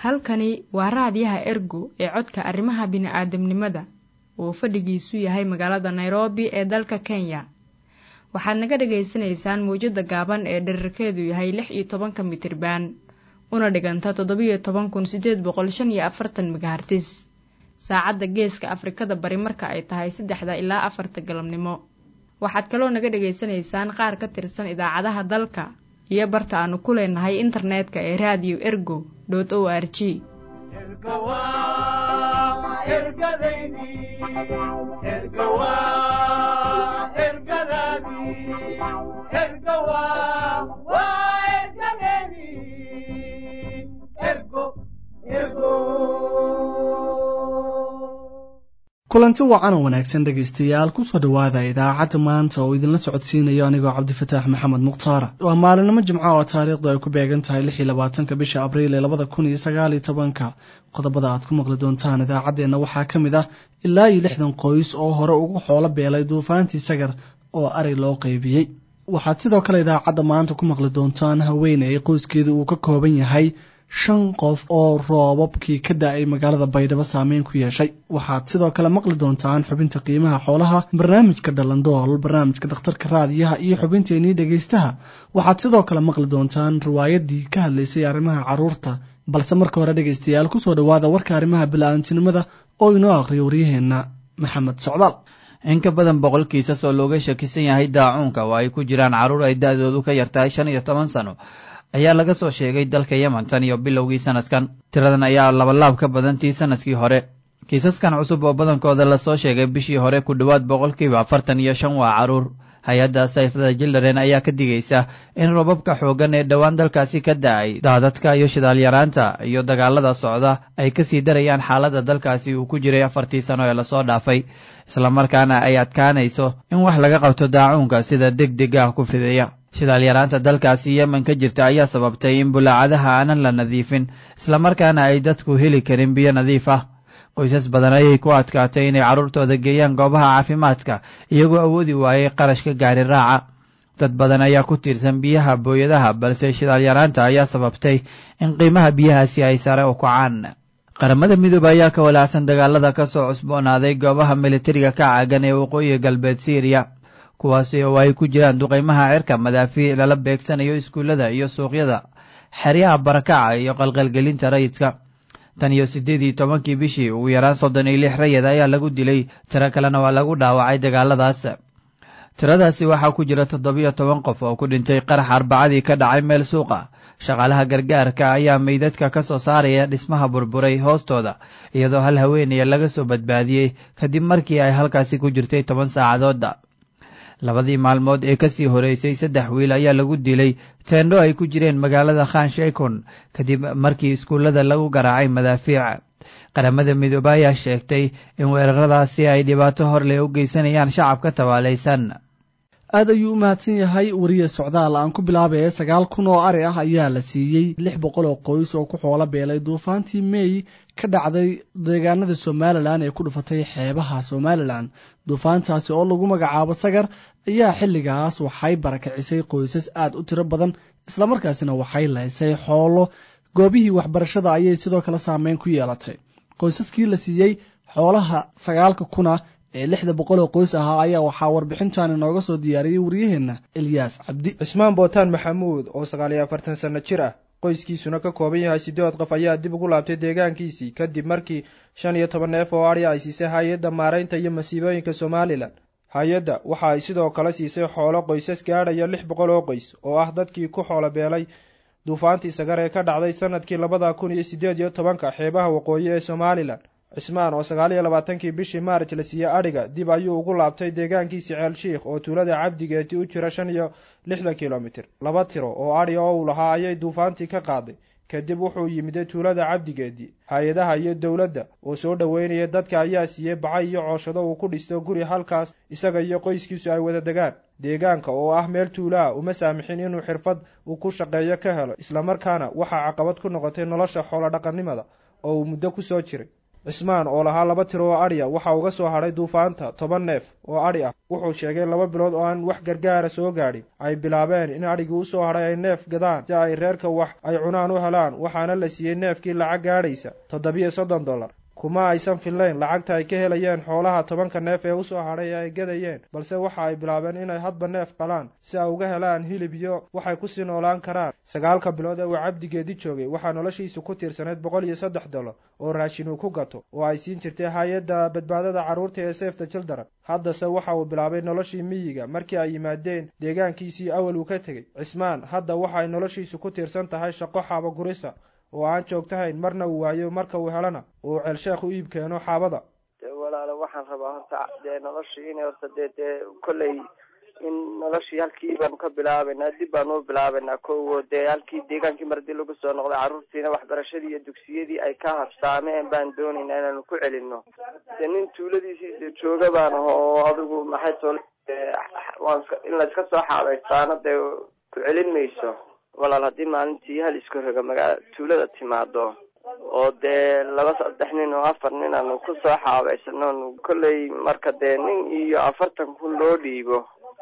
halkani waa raadiyaha ergo ee codka arrimaha bini'aadamnimada oo fadhigiisu yahay magaalada nairobi ee dalka kenya waxaad naga dhagaysanaysaan mawjadda gaaban ee dherarkeedu yahay lix iyo tobanka mitriban una dhiganta toddobiyo toban kun siddeed boqol shan iyo afartan megahartis saacadda geeska afrikada bari marka ay tahay saddexda ilaa afarta galabnimo waxaad kaloo naga dhagaysanaysaan qaar ka tirsan idaacadaha dalka iyo barta aanu ku leenahay internetka ee raadiyo ergo dot o r g kulanti wacan oo wanaagsan dhegaystayaal kusoo dhowaada idaacadda maanta oo idinla socodsiinayo anigoo cabdifataax maxamed mukhtaara waa maalinimo jimco oo taariikhdu ay ku beegan tahay lix iyo labaatanka bisha abriil ee labada kun iyo sagaal iyo tobanka qodobada aad ku maqli doontaan idaacaddeenna waxaa ka mid ah ilaa iyo lixdan qoys oo hore ugu xoolo beelay duufaantii sagar oo ari loo qaybiyey waxaad sidoo kale idaacadda maanta ku maqli doontaan haweeney qoyskeedu uu ka kooban yahay shan qof oo roobabkii ka da-ay magaalada baydhabo saameyn ku yeeshay waxaad sidoo kale maqli doontaan xubinta qiimaha xoolaha barnaamijka dhalandool barnaamijka dhakhtarka raadiyaha iyo xubinteenii dhegaystaha waxaad sidoo kale maqli doontaan riwaayadii ka hadlaysay arrimaha carruurta balse marka hore dhegaystayaal kusoo dhowaada warka arrimaha bila-aantinimada oo inoo aqriyo waryaheenna maxamed socdaal in ka badan boqol kiisas oo looga shakisan yahay daacuunka oo ay ku jiraan carruur ay da-doodu ka yartahay shan iyo toban sano ayaa laga soo sheegay dalka yemen tan iyo bilowgii sanadkan tiradan ayaa labalaab ka badan tii sanadkii hore kiisaskan cusub oo badankooda lasoo sheegay bishii hore ku dhowaad boqolkiiba afartan iyo shan waa carruur hay-adda sayfada jildaren ayaa ka digaysa in robabka xooggan ee dhowaan dalkaasi ka da-ay daadadka iyo shidaalyaraanta iyo dagaalada socda ay kasii darayaan xaaladda dalkaasi uu ku jiray afartii sano ee lasoo dhaafay islamarkaana ay adkaanayso in wax laga qabto daacuunka sida deg deg ah ku fideeya shidaalyaraanta dalkaasi yemen ka jirta ayaa sababtay in bulaacadaha aanan la nadiifin islamarkaana ay dadku heli karin biyo nadiif ah qoysas badan ayay ku adkaatay inay carruurtooda geeyaan goobaha caafimaadka iyagoo awoodi waayay qarashka gaari raaca dad badan ayaa ku tiirsan biyaha booyadaha balse shidaalyaraanta ayaa sababtay in qiimaha biyahaasi ay sare u kacaan qaramada midoobe ayaa ka walaacsan dagaalada ka soo cusboonaaday goobaha militariga ka caagan ee waqooyiga galbeed syriya kuwaasi oo ay ku jiraan duqaymaha cirka madaafiic lala beegsanayo iskuullada iyo suuqyada xeryaha barakaca iyo qalqalgelinta rayidka tan iyo siddeed iyo tobankii bishii ugu yaraan soddon iyo lix rayid ayaa lagu dilay tiro kalena waa lagu dhaawacay dagaaladaas tiradaasi waxaa ku jira toddobiyo toban qof oo ku dhintay qarax arbacadii ka dhacay meel suuqa shaqaalaha gargaarka ayaa meydadka ka soo saaraya dhismaha burburay hoostooda iyadoo hal haweenaya laga soo badbaadiyey kadib markii ay halkaasi ku jirtay toban saacadooda labadii maalmood ee kasii horeysay saddex wiil ayaa lagu dilay teendho ay ku jireen magaalada khan sheykon kadib markii iskuullada lagu garaacay madaafiic qaramada midoobe ayaa sheegtay in weeraradaasi ay dhibaato hor leh u geysanayaan shacabka tabaalaysan aad ayuu u mahadsan yahay wariye socdaal aan ku bilaabaya sagaal kun oo ari ah ayaa la siiyey lix boqol oo qoys oo ku xoolo beelay duufaantii mey ka dhacday deegaanada somalilan ee ku dhufatay xeebaha somalilan duufaantaasi oo lagu magacaabo sagar ayaa xilligaas waxay barakacisay qoysas aad u tiro badan islamarkaasina waxay laysay xoolo goobihii waxbarashada ayay sidoo kale saameyn ku yeelatay qoysaskii la siiyey xoolaha sagaalka kuna ee lixda boqol oo qoys ahaa ayaa waxaa warbixintan inooga soo diyaariyey waryaheenna elyaas cabdi cismaan bootaan maxamuud oo sagaal iyo afartan sanno jir ah qoyskiisuna ka kooban yahay siddeed qof ayaa dib ugu laabtay deegaankiisii kadib markii shan iyo toban neef oo adhi ay siisay hay-adda maaraynta iyo masiibooyinka somalilan hay-adda waxa ay sidoo kale siisay xoolo qoysas gaadhaya lix boqol oo qoys oo ah dadkii ku xoolo beelay duufaantii sagar ee ka dhacday sanadkii labada kun iyo siddeed iyo tobanka xeebaha waqooyi ee somalilan cismaan oo sagaal iyo labaatankii bishii maarj la siiyey adhiga dib ayuu ugu laabtay deegaankiisii ceel shiikh oo tuulada cabdigeeti u jira shan iyo lixdan kilomitir laba tiro oo adhi oo uu lahaa ayay duufaantii ka qaaday kadib wuxuu yimiday tuulada cabdigeedii hay-adaha iyo dowladda oo soo dhoweynaya dadka ayaa siiyey bacay iyo cooshado uu ku dhisto guri halkaas isaga iyo qoyskiisu ay wada degaan deegaanka oo ah meel tuulaha uma saamixin inuu xirfad uu ku shaqeeyo ka helo islamarkaana waxaa caqabad ku noqotay nolosha xoolo dhaqannimada oo uu muddo ku soo jiray cismaan oo lahaa laba tiro oo adhi ah waxa uga soo hadhay duufaanta toban neef oo adhi ah wuxuu sheegay laba bilood oo aan wax gargaara soo gaadhin ay bilaabeen in adhigii usoo hadhay ay neef gadaan si ay reerka wax ay cunaan u helaan waxaana la siiyey neefkii lacag gaadhaysa toddobiyo soddon dollar kuma aysan fillayn lacagta ay ka helayeen xoolaha tobanka neef ee usoo hadhay ee ay gadayeen balse waxa ay bilaabeen inay hadba neef qalaan si ay uga helaan hilib iyo waxay kusii noolaan karaan sagaalka bilood ee uu cabdigeedi joogay waxaa noloshiisu ku tiirsanayd boqol iyo saddex dollar oo raashin uu ku gato oo ay siin jirtay hay-adda badbaadada carruurta ee safta children haddase waxa uu bilaabay noloshii miyiga markii ay yimaadeen deegaankiisii awal uu ka tegey cismaan hadda waxa ay noloshiisu ku tiirsan tahay shaqo xaaba gurisa oo aan joogtahayn marna uu waayo marka uu helana uu ceelsheekh u iib keeno xaabada de walaalo waxaan rabaa horta dee noloshii inay horta dee dee kolley in noloshii halkii baanu ka bilaabaynaa dib baanu u bilaabaynaa kowo dee halkii deegaankii mar haddii lagu soo noqday carruurtiina waxbarashadii iyo dugsiyadii ay ka habsaameen baan doonaynaa inaanu ku celino dee nin tuuladiisii jooga baan aho oo adigu maxay tol waan in layska soo xaabaystaana dee ku celin mayso walaal haddii maalintii hal isku roga magaa tuulada timaado oo dee laba saddex nin oo afar nin aanu ku soo xaabaysano kolley marka dee nin iyo afartan kun loo dhiibo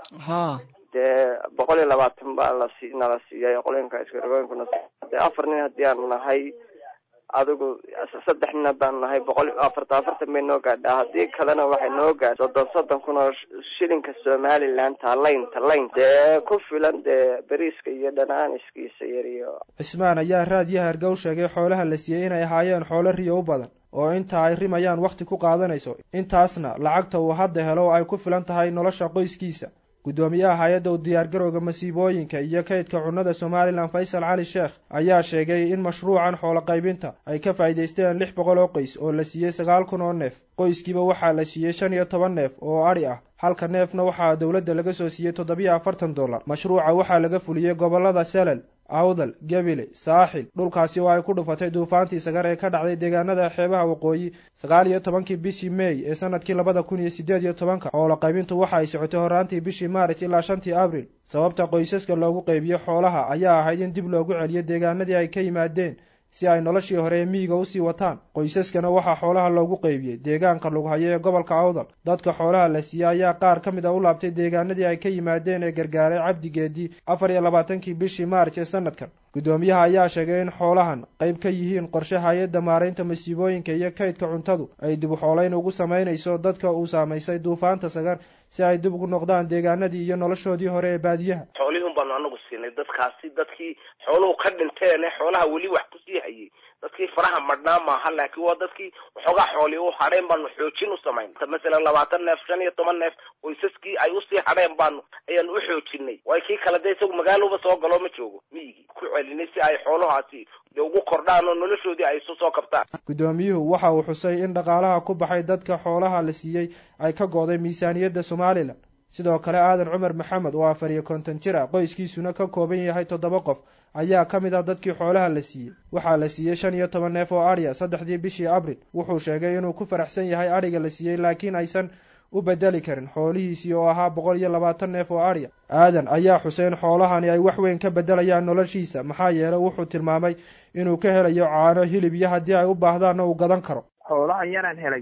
ha dee boqol iyo labaatan baa lasi nala siiyay qolinka iskarogooyinkuna dee afar nin haddii aanu nahay adigu saddex nina baan nahay boqol afartan afartan bay noo gaadhaa haddii kalena waxay noo gaadha soddon soddon kun oo shilinka somaliland talayn talayn dee ku filan dee beriiska iyo dhanaaniskiisa yar iyo cismaan ayaa raadiyo hargow sheegay xoolaha la siiyey inay ahaayeen xoolo riyo u badan oo inta ay rimayaan wakhti ku qaadanayso intaasna lacagta uu hadda helo ay ku filan tahay nolosha qoyskiisa guddoomiyaha hay-adda u diyaargarowga masiibooyinka iyo kaydka cunnada somalilan faysal cali sheekh ayaa sheegay in mashruucan xoolo qaybinta ay ka faa'iidaysteen lix boqol oo qoys oo la siiyey sagaal kun oo neef qoyskiiba waxaa la siiyey shan iyo toban neef oo adhi ah halka neefna waxaa dowladda laga soo siiyey toddobiyo afartan dollar mashruuca waxaa laga fuliyey gobollada selal awdal gebile saaxil dhulkaasi oo ay ku dhufatay duufaantii sagar ee ka dhacday deegaanada xeebaha waqooyi sagaal iyo tobankii bishii meey ee sanadkii labada kun iyo siddeed iyo tobanka xoolo qaybintu waxa ay socotay horaantii bishii maarij ilaa shantii abril sababta qoysaska loogu qaybiyo xoolaha ayaa ahayd in dib loogu celiyo deegaanadii ay ka yimaadeen si ay noloshii hore ee miyiga usii wataan qoysaskana waxaa xoolaha loogu qaybiyey deegaanka lughayo ee gobolka awdal dadka xoolaha la siiyey ayaa qaar ka mid a u laabtay deegaanadii ay ka yimaadeen ee gargaaray cabdigeedii afar iyo labaatankii bishii maarj ee sanadkan guddoomiyaha ayaa sheegay in xoolahan qayb ka yihiin qorshe hay-adda maaraynta masiibooyinka iyo kaydka cuntadu ay dib u xoolayn ugu samaynayso dadka uu saamaysay duufaanta sagar si ay dib ugu noqdaan deegaanadii iyo noloshoodii hore ee baadiyaha xoolihii un baanu anagu siinay dadkaasi dadkii xooluhu ka dhinteene xoolaha weli wax kusii hayay dadkii faraha madhnaa maaha laakiin waa dadkii waxoogaa xoolii u hadheen baanu xoojin u samayn masalan labaatan neef shan iyo toban neef qoysaskii ay usii hadheen baanu ayaanu u xoojinay way kii kale dee isagu magaalaba soo galo ma joogo miyigii ku celinay si ay xoolahaasi dee ugu kordhaan oo noloshoodii ay isu soo kabtaan guddoomiyuhu waxa uu xusay in dhaqaalaha ku baxay dadka xoolaha la siiyey ay ka go'day miisaaniyadda somalilan sidoo kale aadan cumar maxamed oo afar iyo konton jir ah qoyskiisuna ka kooban yahay toddoba qof ayaa ka mid ah dadkii xoolaha la siiyey waxaa la siiyey shan iyo toban neef oo adhiya saddexdii bishii abril wuxuu sheegay inuu ku faraxsan yahay adhiga la siiyey laakiin aysan u bedeli karin xoolihiisii oo ahaa boqol iyo labaatan neef oo adhiya aadan ayaa xusay in xoolahani ay wax weyn ka beddelayaan noloshiisa maxaa yeelay wuxuu tilmaamay inuu ka helayo caano hilib iyo haddii ay u baahdaanna uu gadan karo xoolahan yaraan helay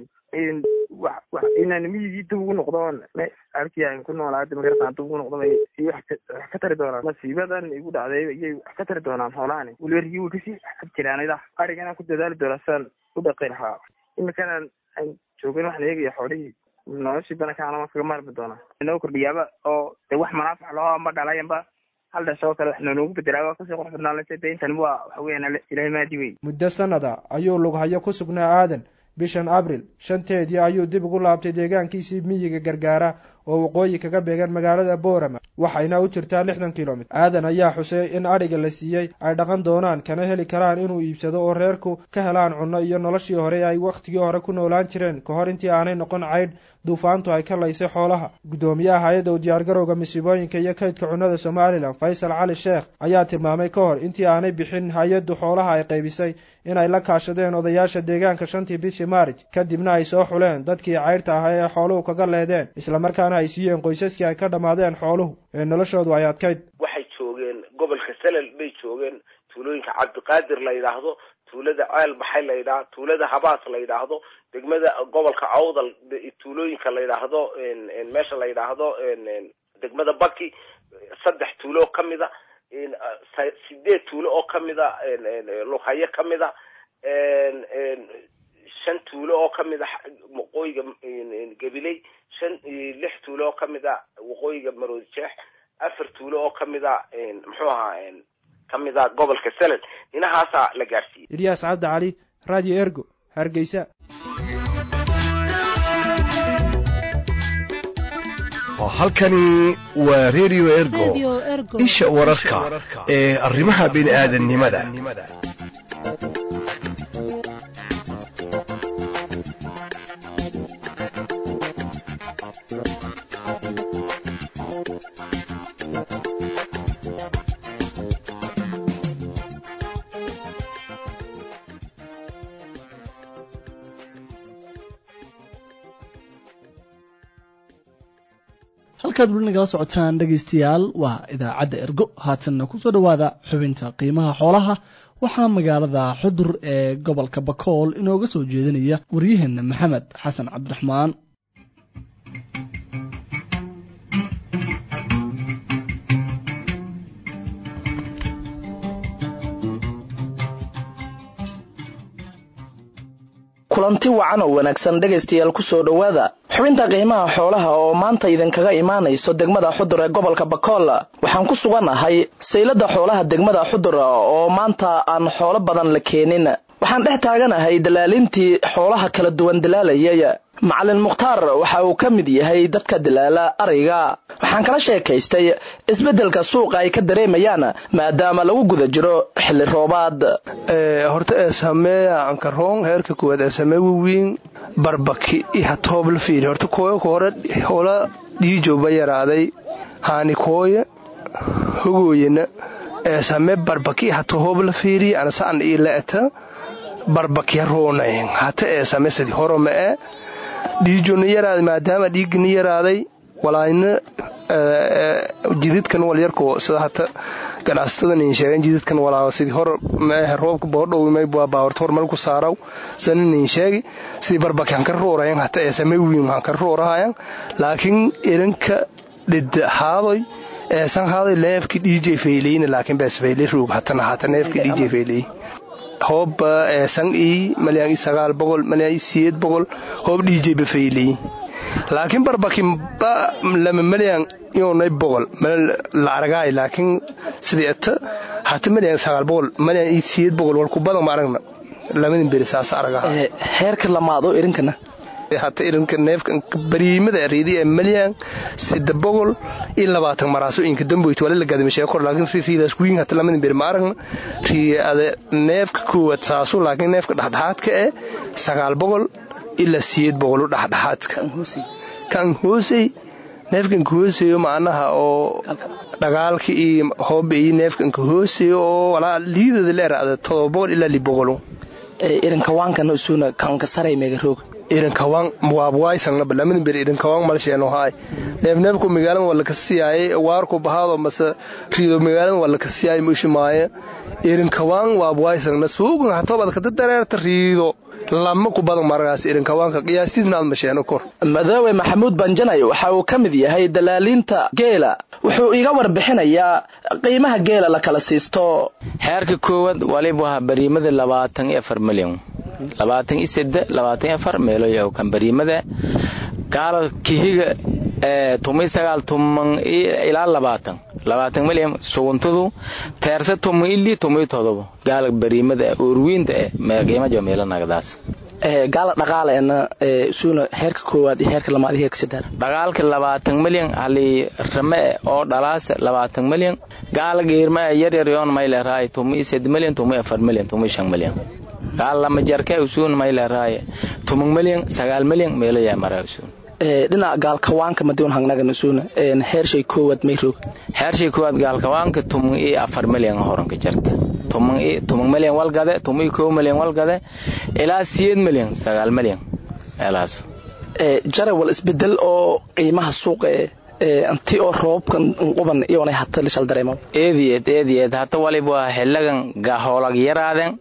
wax wax inaan miyigii dib ugu noqdo halkii aan ku noolaa magartaan dib ugu noqdo bay wax ka tari doonaan masiibadan igu dhacday iyay wax ka tari doonaan xoolahani weliba rigii way kasii xab jiraanida arigana ku dadaali doonaa sidaan u dhaqi lahaa iminkana aan joogin waxaan eegaya xoolihii noloshii banakaana kaga maarmi doonaa inoo kordhiyaaba oo de wax manaafac loo amba dhalayanba hal dhashoo kale wax noogu bedelaa waa kasii qurux badnaa de intani waa waxa weeyaan ilahay maadi wey muddo sanada ayuu lughayo ku sugnaa aadan bishan abril shanteedii ayuu dib ugu laabtay deegaankiisii miyiga gargaara oo waqooyi kaga beegan magaalada boorama waxayna u jirtaa lixdan kilomiter aadan ayaa xusay in adhiga la siiyey ay dhaqan doonaan kana heli karaan inuu iibsado oo reerku ka helaan cunno iyo noloshii hore ay wakhtigii hore ku noolaan jireen ka hor intii aanay noqon caydh duufaantu ay ka laysay xoolaha guddoomiyaha hay-adda u diyaargarowga masiibooyinka iyo kaydka cunnada somalilan faysal cali sheekh ayaa tilmaamay ka hor intii aanay bixin hay-addu xoolaha ay qaybisay inay la kaashadeen odayaasha deegaanka shantii bishii maarij kadibna ay soo xuleen dadkii caydhta ahaa ee xooluhu kaga leedeen islamarkaana ay siiyeen qoysaskii ay ka dhammaadeen xooluhu ee noloshoodu ay adkayd waxay joogeen gobolka salal bay joogeen tuulooyinka cabdiqaadir la yidhaahdo tuulada ceel baxay la yidhaha tuulada habaas la yidhaahdo degmada gobolka awdal tuulooyinka la yidhaahdo meesha la yidhaahdo degmada baki saddex tuulo oo kamida sideed tuulo oo kamida lughayo kamida shan tuulo oo kamida waqooyiga gabiley shan lix tuulo oo kamida waqooyiga maroodi jeex afar tuulo oo kamida muxuu ahaa kamida gobolka salel inahaasaa la gaadhsiiyey ilyaas cabdi cali radio ergo hargeysa halkani waa radio ergo isha wararka ee arrimaha bini'aadanimada halkaad weli nagala socotaan dhegaystayaal waa idaacadda ergo haatanna kusoo dhowaada xubinta qiimaha xoolaha waxaa magaalada xudur ee gobolka bakool inooga soo jeedinaya waryaheena maxamed xasan cabdiraxmaan kulanti wacan oo wanaagsan dhegaystayaal kusoo dhowaada xubinta qiimaha xoolaha oo maanta idinkaga imaanayso degmada xudur ee gobolka bakool waxaan ku sugannahay saylada xoolaha degmada xudur oo maanta aan xoolo badan la keenin waxaan dhex taaganahay dalaalintii xoolaha kala duwan dalaalayay macalin mukhtaar waxa uu ka mid yahay dadka dalaala ariga waxaan kala sheekaystay isbeddelka suuqa ay ka dareemayaan maadaama lagu guda jiro xilli roobaad horta ee sameeya ankaroon heerka koowaad ee samee wawiin barbaki iha toobla fiiri horta kooyo ka hore hoola dhiijowba yaraaday haani kooye hogooyana ee samee barbaki iha toobla fiiri anasaan ii le'eta barbakya roonayn hata ee same sadi horoma e dhiijona yaraaday maadaama dhiigina yaraaday walaayna jididkan walyarko sida hata ganacsatada nin sheegen jididkan walaa sidii hor meehe roobka boodhowimay baawarta hor meel ku saaraw sana nin sheegi sidii barbaki hanka ruurayan hata ee same wiin hanka ruurahayan laakiin iranka dhida haadoy eesan haadoy neefki dhiijay fayleyna laakiin bees fayley roog hatana hata neefki dhiijay fayley hoob eesan ii malyan ii sagaal boqol malyan ii siyeed boqol hoob dhiijay bafayley laakiin barbaki ba lama malyan yoonay boqol la aragaay laakiin sidii ata hata malyan sagaal boqol malyan ii siyeed boqol walku badan ma aragna lamadin beri saas aragaa heerka lamaad oo irinkana hata irinka neefka bariimada riidi ee malyan sida boqol iyo labaatan maraaso inka damboyt wala la gadamisheey kor laakiin riidaas wiin hata lamadin beri ma aragna riade neefka koowaad saasu laakiin neefka dhexdhexaadka ee sagaal boqol ilaa siyeed boqol u dhexdhexaadka kan hoosey neefkanka hooseeyo macnaha oo dhagaalka iyo hooba iyo neefkanka hooseeyo oo walaa liidada la eraada todoba boqol ilaa li boqolo irinkawaankan usuna kanka saray mega roog irinkawaan waabwaaysannaba lamadin beri irinkawaan malsheeno haay neefneefku magaalada waa laka siyaayay waarku bahaado mase riido magaalada waa laka siyaayay mushimaaye irinkawaan waabwaaysangna suugan hatobad kada dareerta riido lama ku badan maragaas irinkawaanka qiyaastiisna aad masheeno kor madoowe maxamuud banjanay waxa uu ka mid yahay dalaaliinta geela wuxuu iga warbixinayaa qiimaha geela la kala siisto xeerka koowaad waliba waa bariimada labaatan iyo afar milyan labaatan iyo sede labaatan iyo afar meeloya kan bariimada gaalo kihiga tumay sagaal tuman ilaa labaatan labaatan milyan suguntadu teerse tuman ili tumay todobo gaala bariimada urwiinta eh qiimajo meelanagadaas gaala dhaqaaleena suuna heerka koowaad iyo heerka lamaad iyo heerka saddex dhaqaalka labaatan milyan hali rame oo dhalaasa labaatan milyan gaala geerma yaryar yoon mayleraay tumay sed milyan tumay afar milyan tumay shan milyan gaala lama jarka usuun mayleraay tuman milyan sagaal milyan meeloyaa maraa usuun dhinaca gaalkawaanka madiun hangnagan usuuna heershay koowaad mayroog heershay koowaad gaalkawaanka tuman iyo afar milyan horanka jarta tuman milyan walgade tuman iyo kow milyan walgade ilaa siyeed milyan sagaal milyan meelahaas jarawal isbedel oo qiimaha suuqa anti oo roobabkan quban iyoonay hata lishal dareemo eediyeed eediyeed hata waliba waa xiligan hoolag yaraaden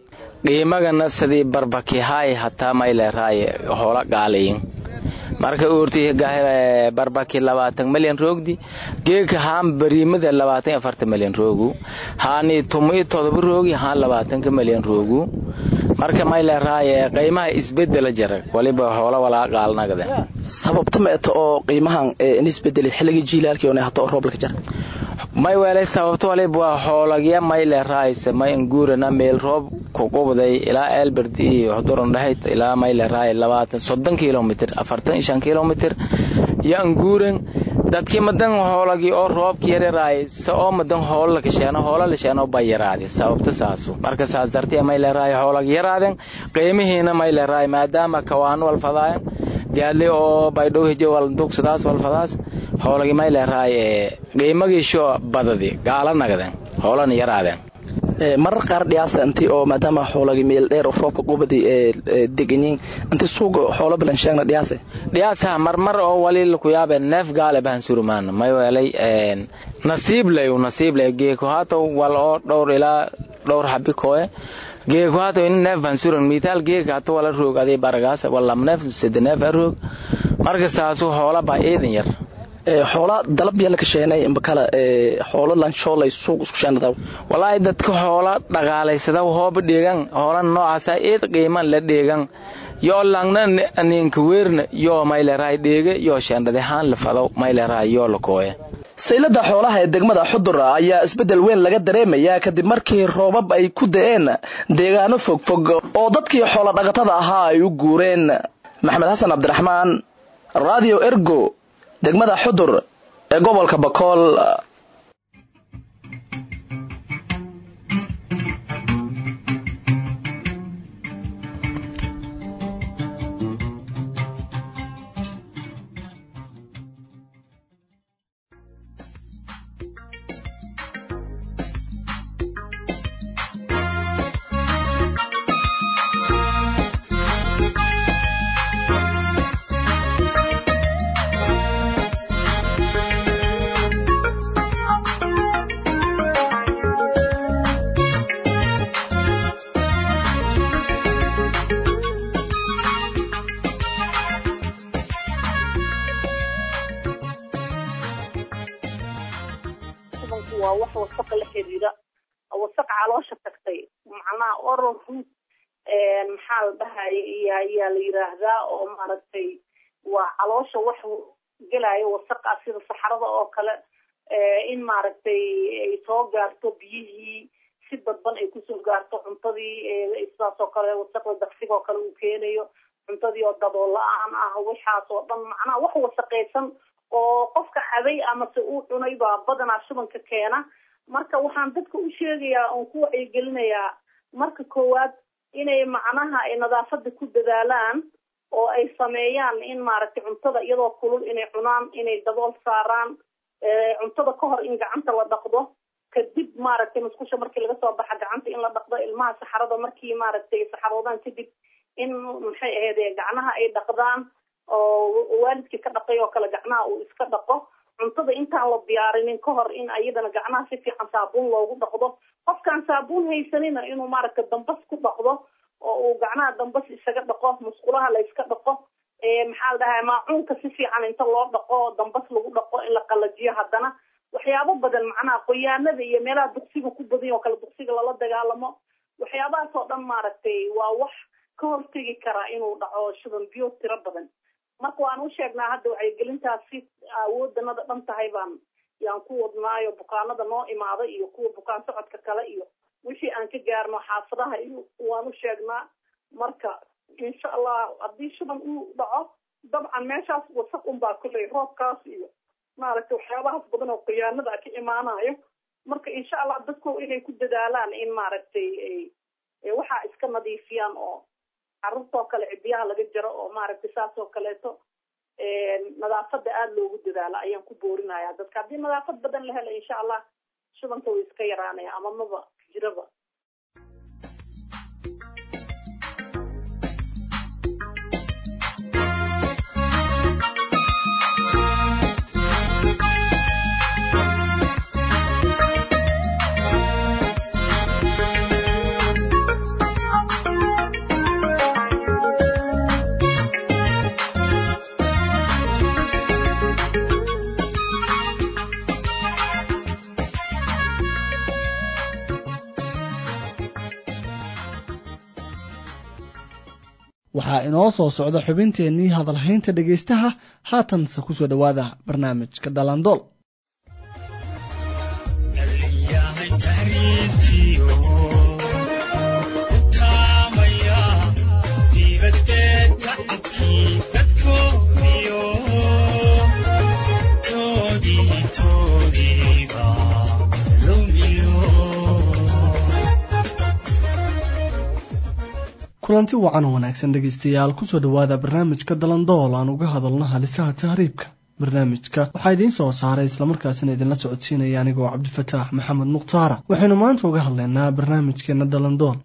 qiimagana sidii barbakihaay hataa mayleeraaye hoola gaalayin marka uurti barbaki labaatan milyan roogdi geeka haan bariimada labaatan afarta milyan roogu haani tumo todoba roogi haan labaatanka milyan roogu marka mayleeraaye qiimaha isbedela jara waliba hoola walaa qaalnagade sababta ma eto oo qiimahan nisbedeli xilligii jiilaalkii oo hato rooblaka jara may weelay sababto waliba waa hoolagya mayleeraayse may anguurana meel roob kuqubday ilaa elbert iyo hudurandhahayd ilaa mayleeraay labaatan soddon kilomitr afartan shan kilomitr iyo anguuran dadkii madan hoolagii oo roobki yararaay se oo madan hoola lakasheeno hoola lasheeno bay yaraade sababta saasu marka saas dartee mayleeraay hoolag yaraaden qiimihiina mayleeraay maadaama kawaan walfadaayan gaadli oo baydhow hijo waldugsadaas walfadaas hoolagi mayleeraay qiimagiisho badadi gaala nagden hoolana yaraadeen marar qaar dhiyaasa inti oo maadaama xoolagi meel dheer oo roobka qubadi deganyiin inti suuga xoolo balan sheegna dhiyaase dhiyaasaha marmar oo wali ku yaabe neef gaale bahan surumaan may weelay nasiiblay nasiiblay geeko haato wal oo dhowr ilaa dhowr xabi kooye geeko haato in neef bahan suran mitaal geeka hata wala roog adii baragaas walam neef sede neef a roog marka saasu hoola baa eedan yar xoola dalab yaa laka sheenay imbakala xoolo lanshoolay suuq isku sheenada walaahi dadka hoola dhaqaalaysada hooba dheegan hoola noocaasa eed qiiman la dheegan yoo langna ninka weerna yoo mayleeraay dheege yoo sheendhade haan la fado mayleeraay yoo la kooye saylada xoolaha ee degmada xudura ayaa isbeddel weyn laga dareemayaa kadib markii roobab ay ku da'een deegaano fogfog oo dadkii xoola dhaqatada ahaa ay u guureen maxamed xasan cabdiraxmaan radio ergo degmada xudur ee gobolka bakool waa wax wasaqa la xiriira wasaq caloosha tagtay macnaha oral root maxaa la dhahay ayaa la yiraahdaa oo maaragtay waa caloosha wax gelaayo wasaqa sida saxarada oo kale in maaragtay ay soo gaarto biyihii si dadban ay kusoo gaarto cuntadii sidaas oo kale wasaqda daqsiga oo kale uu keenayo cuntadii oo dabool la-aan ah waxaas oo dhan macnaha wax wasaqaysan oo qofka caday amase uu cunay baa badanaa shubanka keena marka waxaan dadka u sheegayaa oon ku wacyigelinayaa marka koowaad inay macnaha ay nadaafada ku dadaalaan oo ay sameeyaan in maaragtay cuntada iyadoo kulul inay cunaan inay dabool saaraan cuntada ka hor in gacanta la dhaqdo kadib maaragtay musqusha markii laga soo baxa gacanta in la dhaqdo ilmaha saxarada markii maaragtay saxaroodaan kadib in maxay ahayd gacnaha ay dhaqdaan oo waalidkii ka dhaqay oo kale gacnaha uu iska dhaqo cuntada intaan la diyaarinin ka hor in ayadana gacnaha si fiican saabuun loogu dhaqdo qofkaan saabuun haysanina inuu maaragtay dambas ku dhaqdo oo uu gacnaha dambas isaga dhaqo musqulaha la iska dhaqo maxaa la dhahaa maacuunka si fiican inta loo dhaqo dambas lagu dhaqo in la qalajiyo haddana waxyaabo badan macnaha qoyaanada iyo meelaha duqsiga ku badan oo kale duqsiga lala dagaalamo waxyaabahaas oo dhan maaragtay waa wax ka hortegi karaa inuu dhaco shuban biyo tiro badan marka waan u sheegnaa hadda wacyigelintaasi awoodanada dhan tahay baan yaan ku wadnaayo bukaanada noo imaada iyo kuwa bukaan socodka kale iyo wixii aan ka gaarno xaafadaha iyo waan u sheegnaa marka insha allah haddii shuban uu dhaco dabcan meeshaas wasaq unbaa kulley roobkaas iyo maaragtay waxyaabahaas badan oo khiyaanada ka imaanayo marka insha allah dadku inay ku dadaalaan in maaragtay waxaa iska nadiifiyaan oo carruurtoo kale cidiyaha laga jaro oo maaragtay saas oo kaleeto nadaafada aada loogu dadaalo ayaan ku boorinaya dadka haddii nadaafad badan la helo insha allah shubanka way iska yaraanaya ama maba jiraba waxaa inoo soo socda xubinteennii hadalhaynta dhegaystaha haatanse ku soo dhowaada barnaamijka dhalandool kulanti wacan wanaagsan dhegaystayaal kusoo dhowaada barnaamijka dalandool aan uga hadalno halisaha tahriibka barnaamijka waxaa idiin soo saaray islamarkaasina idinla socodsiinaya anigoo cabdifataax maxamed mukhtaara waxaynu maanta uga hadlaynaa barnaamijkeena dalandool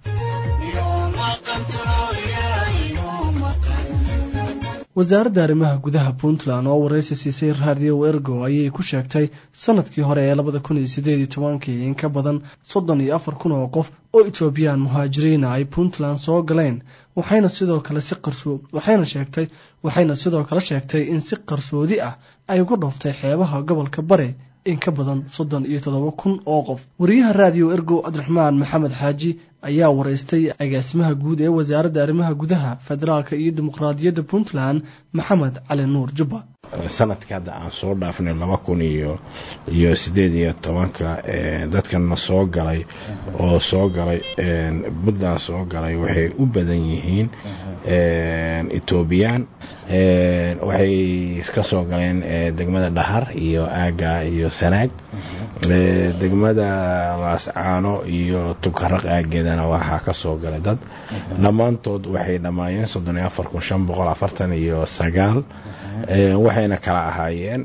wasaaradda arrimaha gudaha puntland oo waraysi siisay raadiyo ergo ayay ku sheegtay sanadkii hore ee labada kun iyo sideed iyo tobankii in ka badan soddon iyo afar kun oo qof oo etoobiyaan muhaajiriina ay puntland soo galeen waxayna sidoo kale si qarso waxayna sheegtay waxayna sidoo kale sheegtay in si qarsoodi ah ay uga dhooftay xeebaha gobolka bare in ka badan soddon iyo toddoba kun oo qof wariyaha raadiyo ergo cabdiraxmaan maxamed xaaji ayaa waraystay agaasimaha guud ee wasaaradda arrimaha gudaha federaalka iyo dimuqraadiyadda puntland maxamed cali nuur jubba sanadka hadda aan soo dhaafnay laba kun iyo iyo sideed iyo tobanka dadkana soo galay oo soo galay puntland soo galay waxay u badan yihiin etoobiyaan waxay ka soo galeen degmada dhahar iyo aaga iyo sanaag degmada laascaano iyo tugaraq aageedana waxaa ka soo galay dad dhammaantood waxay dhammaayeen soddon iyo afar kun shan boqol afartan iyo sagaal waxayna kala ahaayeen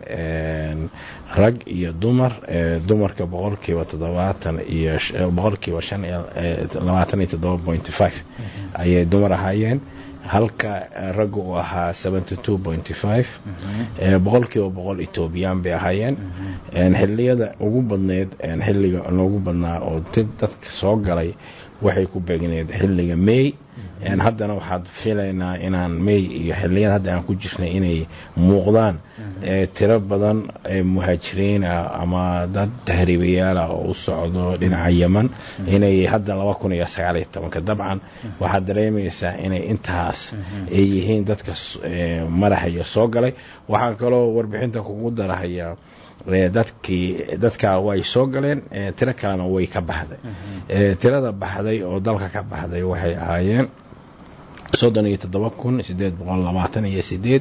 rag iyo dumar dumarka boqolkiiba toddobaatan iyo boqolkiiba shan labaatan iyo toddoba point five ayay dumar ahaayeen halka ragga uu ahaa seventy two point five boqolkiiba boqol etoobiyaan bay ahaayeen xilliyada ugu badneyd xilliga loogu badnaa oo dib dadka soo galay waxay ku beegneed xilliga may haddana waxaad filaynaa inaan may iyo xilliyada hadda aan ku jirnay inay muuqdaan tiro badan muhaajiriin ah ama dad tahriibayaal ah oo u socdo dhinaca yeman inay hadda laba kun iyo sagaal iyo tobanka dabcan waxaad dareemaysaa inay intaas ay yihiin dadka madaxaya soo galay waxaan kaloo warbixinta kugu darahayaa dadkii dadkaa way soo galeen tiro kalena way ka baxday tirada baxday oo dalka ka baxday waxay ahaayeen soddon iyo toddoba kun sideed boqol labaatan iyo sideed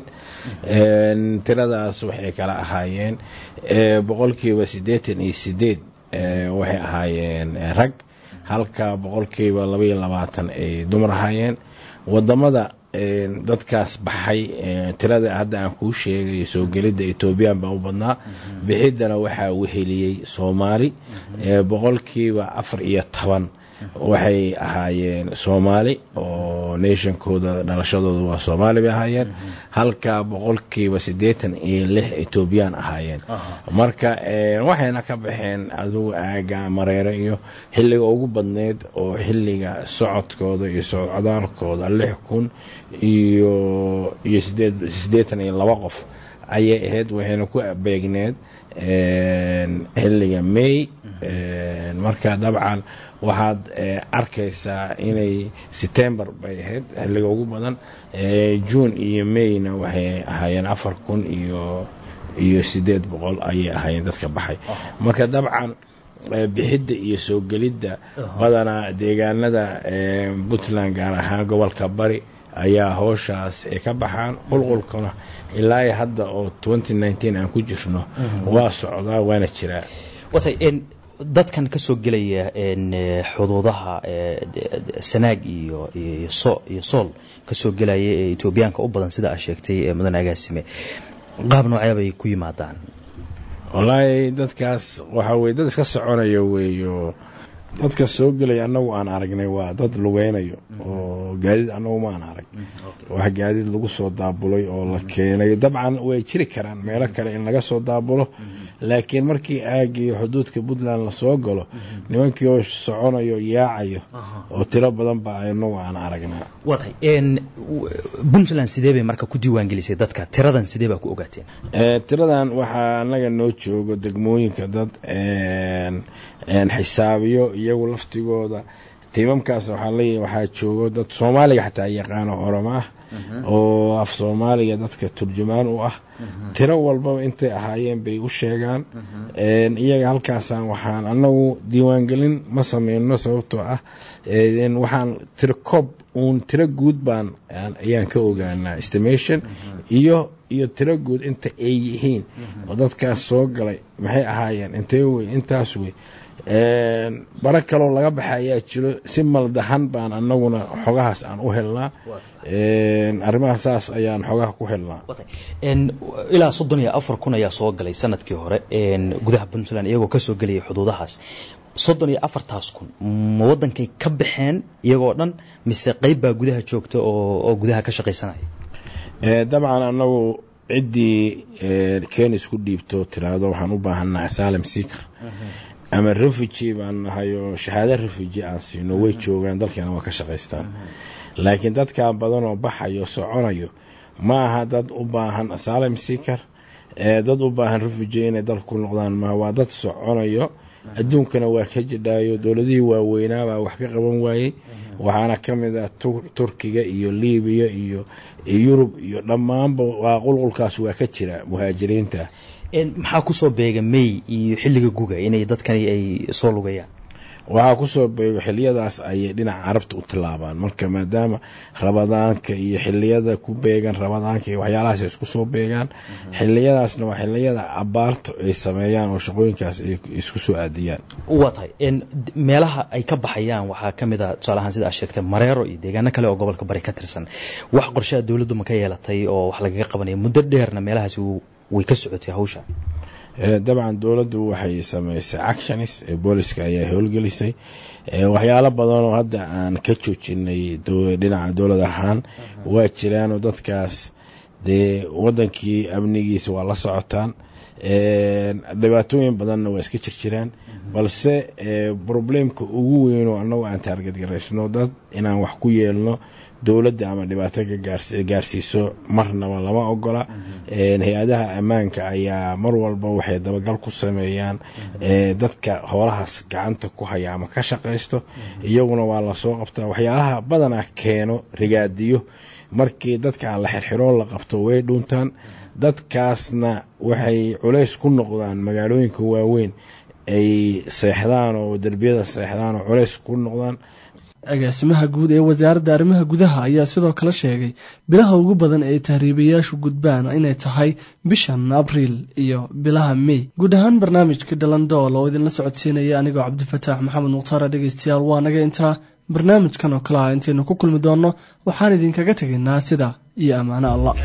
tiradaas waxay kala ahaayeen boqolkiiba siddeetan iyo sideed waxay ahaayeen rag halka boqolkiiba labaiyo labaatan ay dumar ahaayeen wadamada dadkaas baxay tirada hadda aan kuu sheegay soo gelidda etoobiyaan baa u badnaa bixiddana waxaa weheliyey soomaali boqolkiiba afar iyo toban waxay ahaayeen soomaali oo nationkooda dhalashadooda waa soomaali bay ahaayeen halka boqolkiiba siddeetan iyo lix etoobiyaan ahaayeen marka waxayna ka baxeen adugu aaga mareere iyo xilliga ugu badneyd oo xilliga socodkooda iyo socdaalkooda lix kun iyo iyo siddeetan iyo laba qof ayay ahayd waxayna ku beegneed xilliga may marka dabcan waxaad arkaysaa inay setembar bay ahayd xilliga ugu badan june iyo mayna waxay ahaayeen afar kun iyo iyo siddeed boqol ayay ahaayeen dadka baxay marka dabcan bixidda iyo soo gelidda badanaa deegaanada puntland gaar ahaan gobolka bari ayaa howshaas ay ka baxaan qulqulkuna ilaa hadda oo aan ku jirno waa socdaa waana jiraa dadkan ka soo gelaya xuduudaha sanaag iyo iyo sool ka soo gelaya ee etoobiyaanka u badan sida aa sheegtay mudane agaasime qaab noocee bay ku yimaadaan wallaahi dadkaas waxaa weye dad iska soconaya weeyo dadka soo gelaya annagu aan aragnay waa dad lugeynayo oo gaadiid annagu ma aan arag wax gaadiid lagu soo daabulay oo la keenay dabcan way jiri karaan meelo kale in laga soo daabulo laakiin markii aagiyo xuduudka puntland lasoo galo nimankii oo soconayo yaacayo oo tiro badan ba anagu aan aragnaa waatay puntland sidee bay marka ku diiwaangelisay dadka tiradan sidee baa ku ogaateen tiradan waxaa annaga noo joogo degmooyinka dad xisaabiyo iyagu laftigooda tiimamkaas waxaa leeyahay waxaa joogo dad soomaaliga xataa yaqaano oromo ah oo af soomaaliga dadka turjumaan u ah tiro walbaba intay ahaayeen bay u sheegaan iyaga halkaasaan waxaan annagu diiwaangelin ma sameyno sababtoo ah waxaan tiro koob uun tiro guud baan ayaan ka ogaanaa estimation iyo iyo tiro guud inta ay yihiin oo dadkaas soo galay maxay ahaayeen intee wey intaas wey bara kaloo laga baxa ayaa jiro si maldahan baan anaguna xogahaas aan u helnaa arrimaha saas ayaan xogaha ku helnaa ilaa soddon iyo afar kun ayaa soo galay sanadkii hore gudaha puntland iyagoo kasoo gelayay xuduudahaas soddon iyo afartaas kun ma wadankay ka baxeen iyagoo dhan mise qeyb baa gudaha joogta oo gudaha ka shaqaysanaya dabcan anagu ciddii kenis ku dhiibto tiraahdo waxaan u baahanaa asylum seeker ama refugi baan nahay oo shahaado refugi aan siino way joogaan dalkeena waa ka shaqaystaan laakiin dadkaa badan oo baxayo soconayo ma aha dad u baahan asylum seeker dad u baahan refugi inay dalka ku noqdaan ma waa dad soconayo adduunkana waa ka jidhaayo dowladihii waaweynaabaa wax ka qaban waayey waxaana ka mid ah turkiga iyo libiya iyo yurub iyo dhammaanba waa qulqulkaas waa ka jira muhaajiriinta maxaa kusoo beega may iyo xilliga guga inay dadkani ay soo lugayaan waxaa kusoo beego xiliyadaas ayay dhinaca carabta u tilaabaan marka maadaama rabadaanka iyo xiliyada ku beegan rabadaanka iyo waxyaalahaas ay isku soo beegaan xiliyadaasna waa xiliyada abaarta ay sameeyaan oo shaqooyinkaas ay isku soo aadiyaan waa tahay meelaha ay ka baxayaan waxaa ka mid a tusaale ahaan sida aad sheegtay mareero iyo deegaano kale oo gobolka bari ka tirsan wax qorshaha dowladdu ma ka yeelatay oo wax lagaga qabanaya muddo dheerna meelahaasi way ka socotay hawsha dabcan dowladdu waxay samaysay actionis ee booliska ayaa howlgelisay waxyaalo badan oo hadda aan ka joojinay dhinaca dowlad ahaan waa jiraanoo dadkaas dee wadankii amnigiisa waa la socotaan dhibaatooyin badanna waa iska jirjiraan balse problemka ugu weynoo annagu aan taarget garaysno dad inaan wax ku yeelno dowladda ama dhibaato ka gaarsiiso marnaba lama ogola hay-adaha ammaanka ayaa mar walba waxay dabagal ku sameeyaan dadka hoolahaas gacanta ku haya ama ka shaqaysto iyaguna waa lasoo qabtaa waxyaalaha badanaa keeno rigaadiyo markii dadka aan la xirxiroo la qabto way dhuuntaan dadkaasna waxay culays ku noqdaan magaalooyinka waaweyn ay seexdaan oo derbiyada seexdaan oo culays ku noqdaan agaasimaha guud ee wasaaradda arrimaha gudaha ayaa sidoo kale sheegay bilaha ugu badan ee tahriibayaashu gudbaan inay tahay bishan abriil iyo bilaha mey guud ahaan barnaamijka dhalandool oo idinla socodsiinaya anigoo cabdifataax maxamed mukhtaara dhegeystayaal waa naga intaa barnaamijkan oo kale ah intaynu ku kulmi doonno waxaan idinkaga tegaynaa sida iyo ammaano allah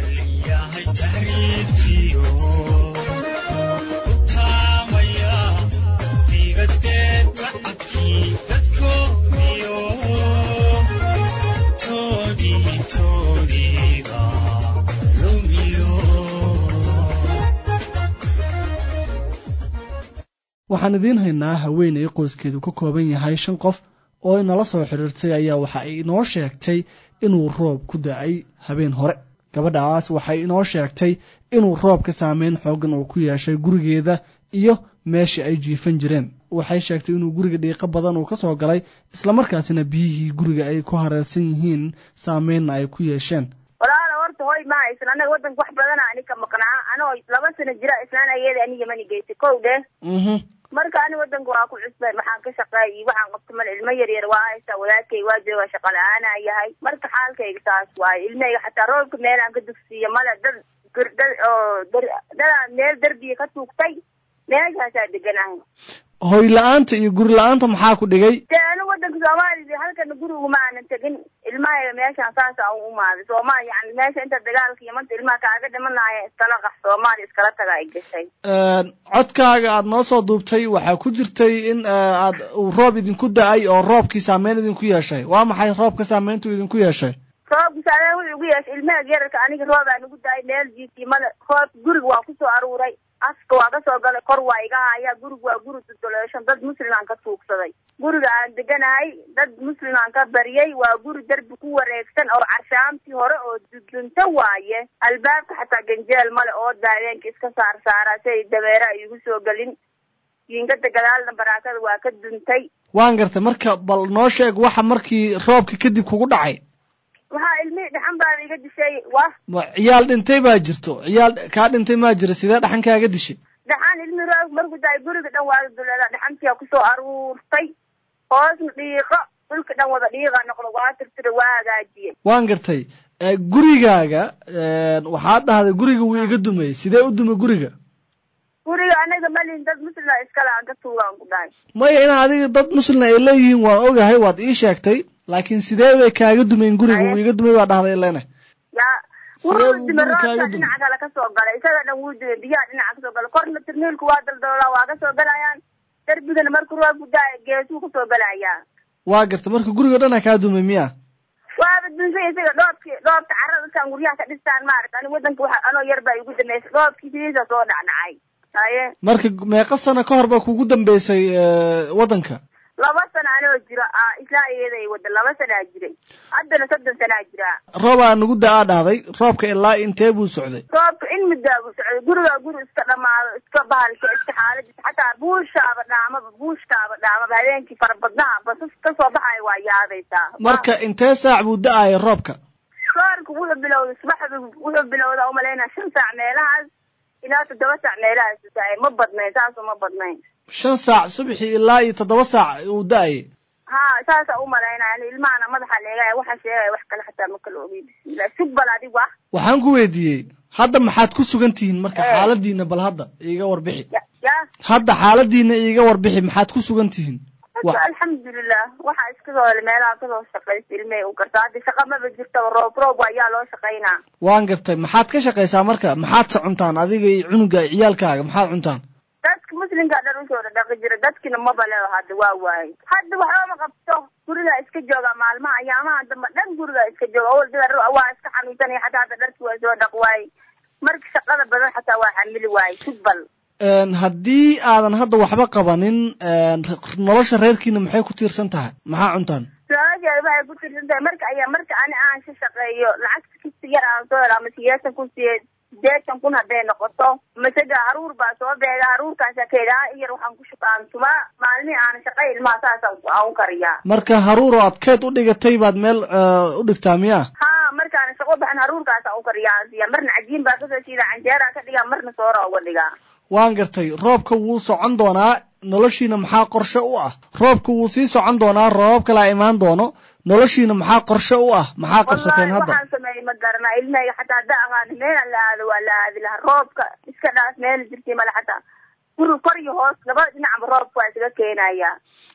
waxaan idiin haynaa haweeney qoyskeedu ka kooban yahay shan qof oo inala soo xiriirtay ayaa waxa ay inoo sheegtay inuu roob ku da-ay habeen hore gabadhaas waxay inoo sheegtay inuu roobka saameyn xoogan uu ku yeeshay gurigeeda iyo meeshii ay jiifan jireen waxay sheegtay inuu guriga dhiiqo badan uu ka soo galay islamarkaasina biyihii guriga ay ku hareersan yihiin saameynna ay ku yeesheen walaala horta hoy ma haysan anaga wadanka wax badana ani ka maqnaa anoo laba sano jira islaan ayada aniga mani geysay kow dheh marka ani wadanka waa ku cusbay maxaan ka shaqeeyay waxaan qabta mal ilmo yar yar waa haysaa wadaadkay waa jooga shaqa la-aana yahay marka xaalkayga taas waaye ilmahayga xataa roobka meelaan ka dugsiiyo male dad dad oo dadaa meel derbiya ka tuugtay meeshaasaa deganahay hoy la-aanta iyo guri la-aanta maxaa ku dhigay dee anu wadanka soomaaliya halkana guriga ma aanan tegin ilmahayga meeshaan saasa u umaaday soomaaliya yani meesha inta dagaalka iyo manta ilmaha kaaga dhimanaya iskala qax soomaaliya iskala taga ay gashay codkaaga aada noo soo duubtay waxaa ku jirtay in aad uu roob idinku da-ay oo roobkii saameyn idinku yeeshay waa maxay roobka saameyntu idinku yeeshay roobka saameyn wuxuu igu yeeshay ilmaha yararka aniga roobaa nagu da-ay meel jiifkii male roob guriga waa kusoo aruuray afka waa ka soo galay kor waa iga haya guriga waa guri dudoleeshan dad muslim aan ka tuugsaday guriga aan deganahay dad muslim aan ka baryay waa guri derbi ku wareegsan oo carshaamtii hore oo dudunta waaye albaabka xataa ganjeel male oo daaweenka iska saar saaraa si ay dabeera ay igu soo gelin jiingada gadaalna baraakada waa ka duntay waan gartay marka bal noo sheeg waxa markii roobka kadib kugu dhacay waxaa ilmihii dhaxan baa iga dishay wa ma ciyaal dhintay baa jirto ciyaal kaa dhintay maa jira sidee dhaxan kaaga dishay dhaxan ilmihii roog markuu daay guriga dhan waa duleeda dhaxantiyaa kusoo aruurtay hoosna dhiiqo dhulka dhan wada dhiiqa noqdo waa tirtira waa hagaajiyey waan gartay gurigaaga waxaad dhahday guriga wuu iga dumay sidee u dumay guriga guriga anaga malin dad muslima iskale aan ka tuugaan ku dhahay maya in adiga dad muslina ay leeyihiin waan ogahay waad ii sheegtay laakiin sidee bay kaaga dumeen guriga wuu iga dumay baa dhahday ilene ya wuu dume roobka dhinaca kale kasoo galay isaga dhan wuu dume biyaha dhinaca kasoo galay korna tirniilku waa daldaloolaa waa kasoo galayaan darbigana markuu roobku daaya geesuu kasoo galayaa waa garta marka guriga dhana kaa dumay miya waaba dunsay isaga dhoobki dhoobka carada dadkaan guryaha ka dhistaan maarata ani wadanka waxa anoo yar baa igu dambeysay dhoobkii sidiisa soo dhacdhacay haye marka meeqa sano ka hor baa kugu dambeysay waddanka laba sano anoo jiro ah islaa iyaday wada laba sanaa jiray haddana soddon sanaa jiraa roob aa nagu da-aa dhahday roobka ilaa intee buu socday roobka in muddaa buu socday gurigaa guri iska dhamaado iska bahalka iska xaaladis xataa buushaaba dhaamaba buushkaaba dhaamaba habeenkii farabadnaha basas kasoo baxaya waa yaadaysaa marka intee saac buu da-aya roobka roobka wuxuu bilowday subaxdu wuxuu bilowdaa umalaynaa shan saac meelahaas ilaa toddoba saac meelahaas da-ay ma badnayn saasoo ma badnayn shan saac subaxii ilaa iyo toddoba saac uu da-ayay ha saasa umalaynaya ilmahana madaxa leegaya waxa sheegaya wax kale xataa ma kala ogey bismillah sug bal adigu ah waxaan ku weydiiyey hadda maxaad ku sugan tihiin marka xaaladiina bal hadda iiga warbixi ya hadda xaaladiina iiga warbixi maxaad ku sugan tihiin hadda alxamdulilah waxaa iska soo helay meelaha kasoo shaqaysta ilmey u garta hadda shaqa maba jirtaba roob roob ayaa loo shaqaynaa waan gartay maxaad ka shaqaysaa marka maxaad se cuntaan adiga iyo cunuga ciyaalkaaga maxaad cuntaan dadka muslimka dhan usoo dhaqi jira dadkina maba leo hadda waa waaye hadda waxba ma qabto gurigaa iska jooga maalmaha ayaamaha dambe dhan gurigaa iska jooga awal dada waa iska xanuunsanaya xataa hadda dharki waa soo dhaq waaye marka shaqada badan xataa waa xamili waaye sugbal haddii aadan hadda waxba qabanin nolosha reerkiina maxay ku tiirsan tahay maxaa cuntaan nolosheeda waxay ku tiirsan tahay marka ayaa marka ani aan ka shaqeeyo lacagta kista yar aan soo helo ama sideetan kun siye sideetan kun hadday noqoto masaga haruur baa soo beega haruurkaasa keedaa iyar waxaan ku shuqaan tumaa maalmihii aan shaqay ilmaha saasaan aan u kariyaa marka haruur oo aad keed u dhigatay baad meel u dhigtaa miya ha markaan shaqo baxan haruurkaasa u kariyaa siya marna cajiin baa kasoo shiida canjeeraa ka dhigaa marna soora uga dhigaa waan gartay roobka wuu socon doonaa noloshiina maxaa qorshe u ah roobka wuu sii socon doonaa roobab kalaa imaan doono noloshiina maxaa qorshe u ah maxaa qabsateen hadda waxaan sameeyey ma garanaa ilmahayga xataa hadda aqaan meelaan la aado waa la aadi lahaa roobka iska dhaas meel jirtay male xataa guri kor iyo hoos labada dhinacba roobka waa isaga keenaya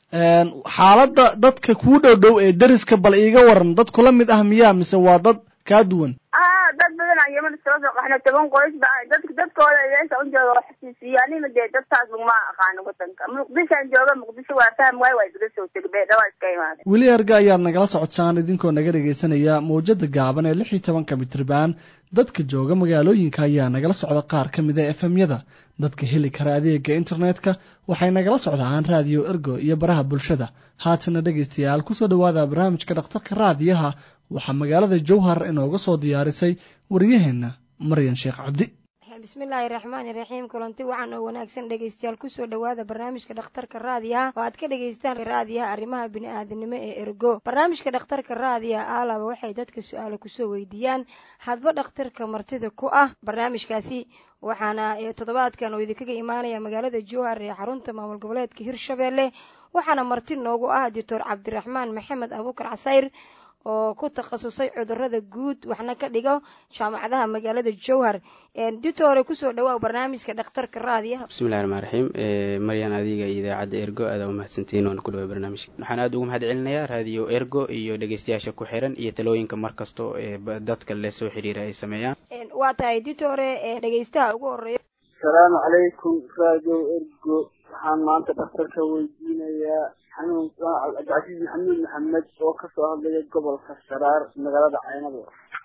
xaaladda dadka kuu dhow dhow ee deriska bal iiga waran dad kula mid ah miyaa mise waa dad kaa duwan ah dad badan aan yeman soo soo qaxna toban qoys ba dadka dadkooda meesha u jooga wax xasuusiyo anina dee dadkaas laguma aqaano wadanka muqdishoan jooga muqdisho waa fahm waayo waa iskaga soo tegay beedhawaa iska imaaday weli erga ayaad nagala socotaan idinkoo naga dhegaysanaya mawjada gaaban ee lix iyo tobanka mitriban dadka jooga magaalooyinka ayaa nagala socda qaar ka mid a efemyada dadka heli kara adeega internetka waxay nagala socdaan raadiyo ergo iyo baraha bulshada haatana dhegaystayaal kusoo dhowaada barnaamijka dhakhtarka raadiyaha waxaa magaalada jowhar inooga soo diyaarisay waryaheena maryan sheekh cabdi bismillaahi raxmaani raxiim kulanti wacan oo wanaagsan dhegaystayaal kusoo dhowaada barnaamijka dhakhtarka raadiyaha oo aad ka dhagaystaan raadiyaha arrimaha bini-aadanimo ee ergo barnaamijka dhakhtarka raadiyaha aalaba waxay dadka su-aalo kusoo weydiiyaan hadba dhakhtarka martida ku ah barnaamijkaasi waxaana toddobaadkan oo idinkaga imaanaya magaalada jowhar ee xarunta maamul goboleedka hirshabeelle waxaana marti noogu ah doctor cabdiraxmaan maxamed abuukar casayr oo ku takhasusay cudurada guud waxna ka dhigo jaamacadaha magaalada jowhar ditore kusoo dhawaa barnaamijka dhakhtarka raadiyaha bismillahi raxmaan raxiim maryan adiga iyo idaacadda ergo aada u mahadsantihiin waana ku dhawaa barnaamijka waxaan aada ugu mahad celinayaa raadiyo ergo iyo dhegeystayaasha ku xiran iyo talooyinka mar kasto ee dadka le soo xiriira ay sameeyaan waa tahay ditore dhegeystaha ugu horeeya asalaamu calaykum raadiyo ergo waxaan maanta dhakhtarka weydiinayaa xanuun cabdicasiis maxamuud maxamed oo kasoo hadlaya gobolka sharaar magaalada caynabo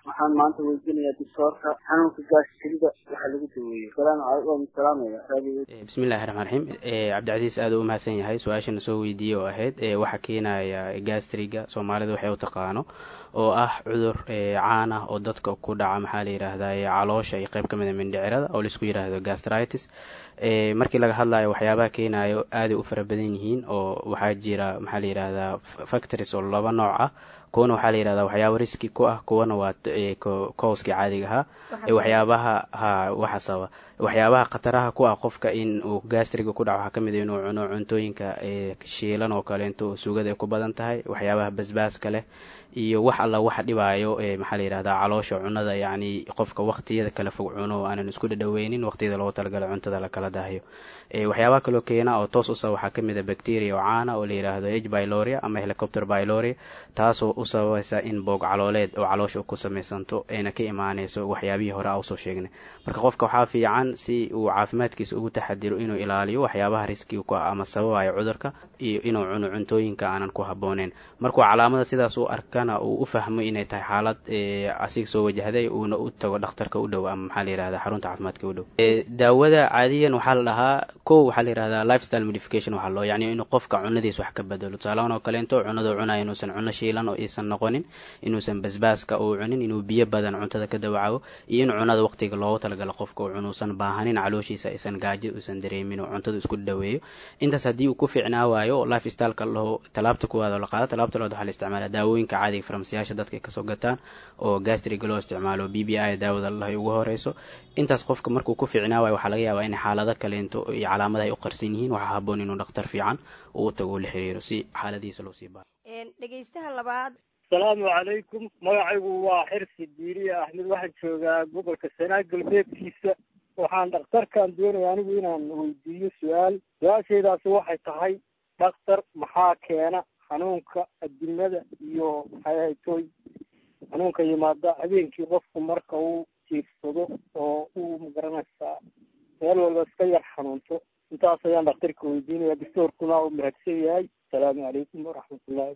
waxaan maanta weydiinayaa doctoorka xanuunka gaasirida waxaa lagu daweeyo salaamu calaykum waan salaamaya raadiyo bismillahi raxmaan raxiim cabdicasiis aad u mahadsan yahay su-aashana soo weydiiyey oo ahayd waxaa keenaya gastriga soomaalida waxay u taqaano oo ah cudur caan ah oo dadka ku dhaca maxaa la yidhaahdaa caloosha iyo qayb ka mid a mindhicirada oo laisku yidhaahdo gastritis markii laga hadlayo waxyaabaha keenayo aaday u fara badan yihiin oo waxaa jira maxaa la yidhaahdaa factories oo laba nooc ah kuwana waxaa la yidhahdaa waxyaaba riski ku ah kuwana waa kooskii caadiga ahaa waxyaabaha ha waxa sababa waxyaabaha khataraha ku ah qofka in uu gastriga ku dhaco waxaa ka mid a inuu cuno cuntooyinka shiilan oo kaleento sugada ay ku badan tahay waxyaabaha basbaaska leh iyo wax alla waxa dhibaayo maxaa la yidhahdaa caloosha cunada yacni qofka waqtiyada kala fog cuno aanan isku dhadhaweynin waqtiyada loogu talagalay cuntada lakala daahiyo waxyaabaha kaloo keena oo toos usa waxaa ka mid a bacteria oo caana oo la yidhaahdo h byloria ama helicopter byloria taasoo u sababaysa in boog calooleed oo caloosha ku samaysanto ayna ka imaanayso waxyaabihii hore a usoo sheegnay marka qofka waxaa fiican si uu caafimaadkiisa ugu taxadiro inuu ilaaliyo waxyaabaha riskiga ku ah ama sababayo cudurka iyo inuu cuno cuntooyinka aanan ku habbooneyn markuu calaamada sidaas u arkana uu u fahmo inay tahay xaalad asiga soo wajahday uuna u tago dhakhtarka u dhow ama maxaa la yihahda xarunta caafimaadka u dhow daawada caadiyan waxaa la dhahaa kow waxaa la yihahdaa lifestyle modification waxaa loo yacni inuu qofka cunadiis wax ka bedelo tusaalahan oo kaleento cunadu cunaya inuusan cuno shiilan oo iisan noqonin inuusan basbaaska uu cunin inuu biyo badan cuntada ka dawacago iyo in cunada waqtiga loogu talagalo qofka uu cunuusan baahanin calooshiisa aysan gaajo uusan dareemin oo cuntada isku dhaweeyo intaas haddii uu ku fiicnaa waayo oo lifestyleka laho talaabta kuwaad oo la qaado talaabta labaad waxaa la isticmaala daawooyinka caadiga farmasiyaasha dadka ay kasoo gataan oo gastriga loo isticmaalo b b i daawada lahay ugu horeyso intaas qofka markuu ku fiicnaa waayo waxaa laga yaabaa in xaalado kaleento iyo calaamada ay u qarsan yihiin waxaa haboon inuu dhakhtar fiican uu u tago uu la xiriiro si xaaladiisa loo sii baaro dhegeystaha labaad asalaamu calaykum magacaygu waa xirsi diiriye axmed waxaan joogaa gobolka sanaa galbeedkiisa waxaan dhakhtarkan doonaya anigu inaan weydiiyo su-aal su-aashaydaasi waxay tahay dhakhtar maxaa keena xanuunka adimada iyo maxay haytoy xanuunka yimaada habeenkii qofku marka uu jiirsado oo uu magaranaysaa meel walba iska yar xanuunto intaas ayaan dhakhtarka weydiinaya doctoorkuna uu mahadsan yahay asalaamu calaykum waraxmatullahi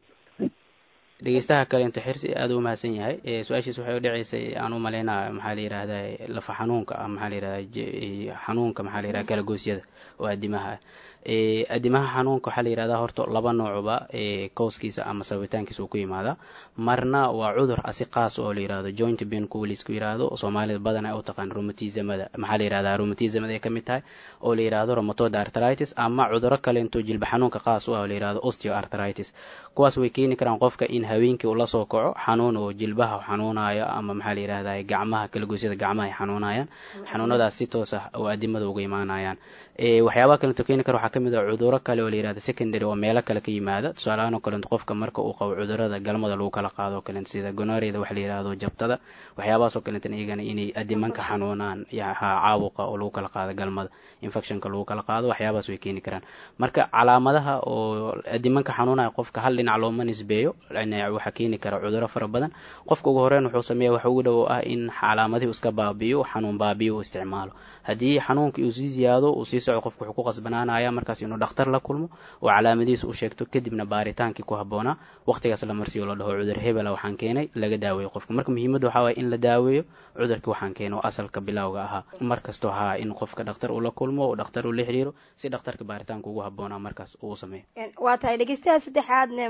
dhegeystaha kaleento xirsi aada u mahadsan yahay su-aashiis waxay u dhaceysay aan u malaynaa maxaa la yihahdaa lafa xanuunka ah maxaa la yihahdaa xanuunka maxaa la yihahda kalagoosyada oo adimaha ah adimaha xanuunka waxaa la yihahdaa horta laba noocuba kooskiisa ama sabitaankiisa uu ku yimaada marna waa cudur asi qaas oo la yihahdo joint pain kuwa laisku yihahdo soomaalida badan ay u taqaan rheumatismada maxaa la yihahdaa rheumatismada ay ka mid tahay oo la yihahdo rheumatoid arthritis ama cuduro kaleento jilba xanuunka qaas u ah oo la yihahdo osteoarthritis kuwaas way keeni karaan qofka in haweenkii uu la soo kaco xanuun oo jilbaha xanuunayo ama maxaa la yihahdaa gacmaha kalagoysyada gacmaha ay xanuunayaan xanuunadaas si toos ah oo adimada uga imaanayaan waxyaabaha kaleeto keeni kara waxaa ka mid ah cuduro kale oo la yihahda secondary oo meelo kale ka yimaada tusaalahaan oo kaleeto qofka marka uu qabo cudurada galmada lagu kala qaado oo kaleeto sida gonoreda waxa la yihahdo jabtada waxyaabahaas oo kaleeto iyagana inay adimanka xanuunaan caabuqa oo lagu kala qaado galmada infectionka lagu kala qaado waxyaabahaas way keeni karaan marka calaamadaha oo adimanka xanuunaya qofka hal dhinac looma nisbeeyo waxaa keeni kara cuduro fara badan qofka ugu horeyn wuxuu sameeya waxa ugu dhow ah in calaamadihii iska baabiyo xanuun baabiyo uu isticmaalo haddii xanuunka uu sii ziyaado uu sii soco qofka wuxuu ku qasbanaanaya markaas inuu dhakhtar la kulmo oo calaamadihiisa u sheegto kadibna baaritaankii ku habboonaa waqtigaas la marsiyo la dhaho cudur hebela waxaan keenay laga daaweeyo qofka marka muhiimadda waxaa waaya in la daaweeyo cudurkii waxaan keenay oo asalka bilowga ahaa mar kastoo haa in qofka dhakhtar uu la kulmo oo dhakhtar uu la xiriiro si dhakhtarka baaritaanka ugu habboonaa markaas uu sameeyo waa tahay dhegeystaha saddexaadne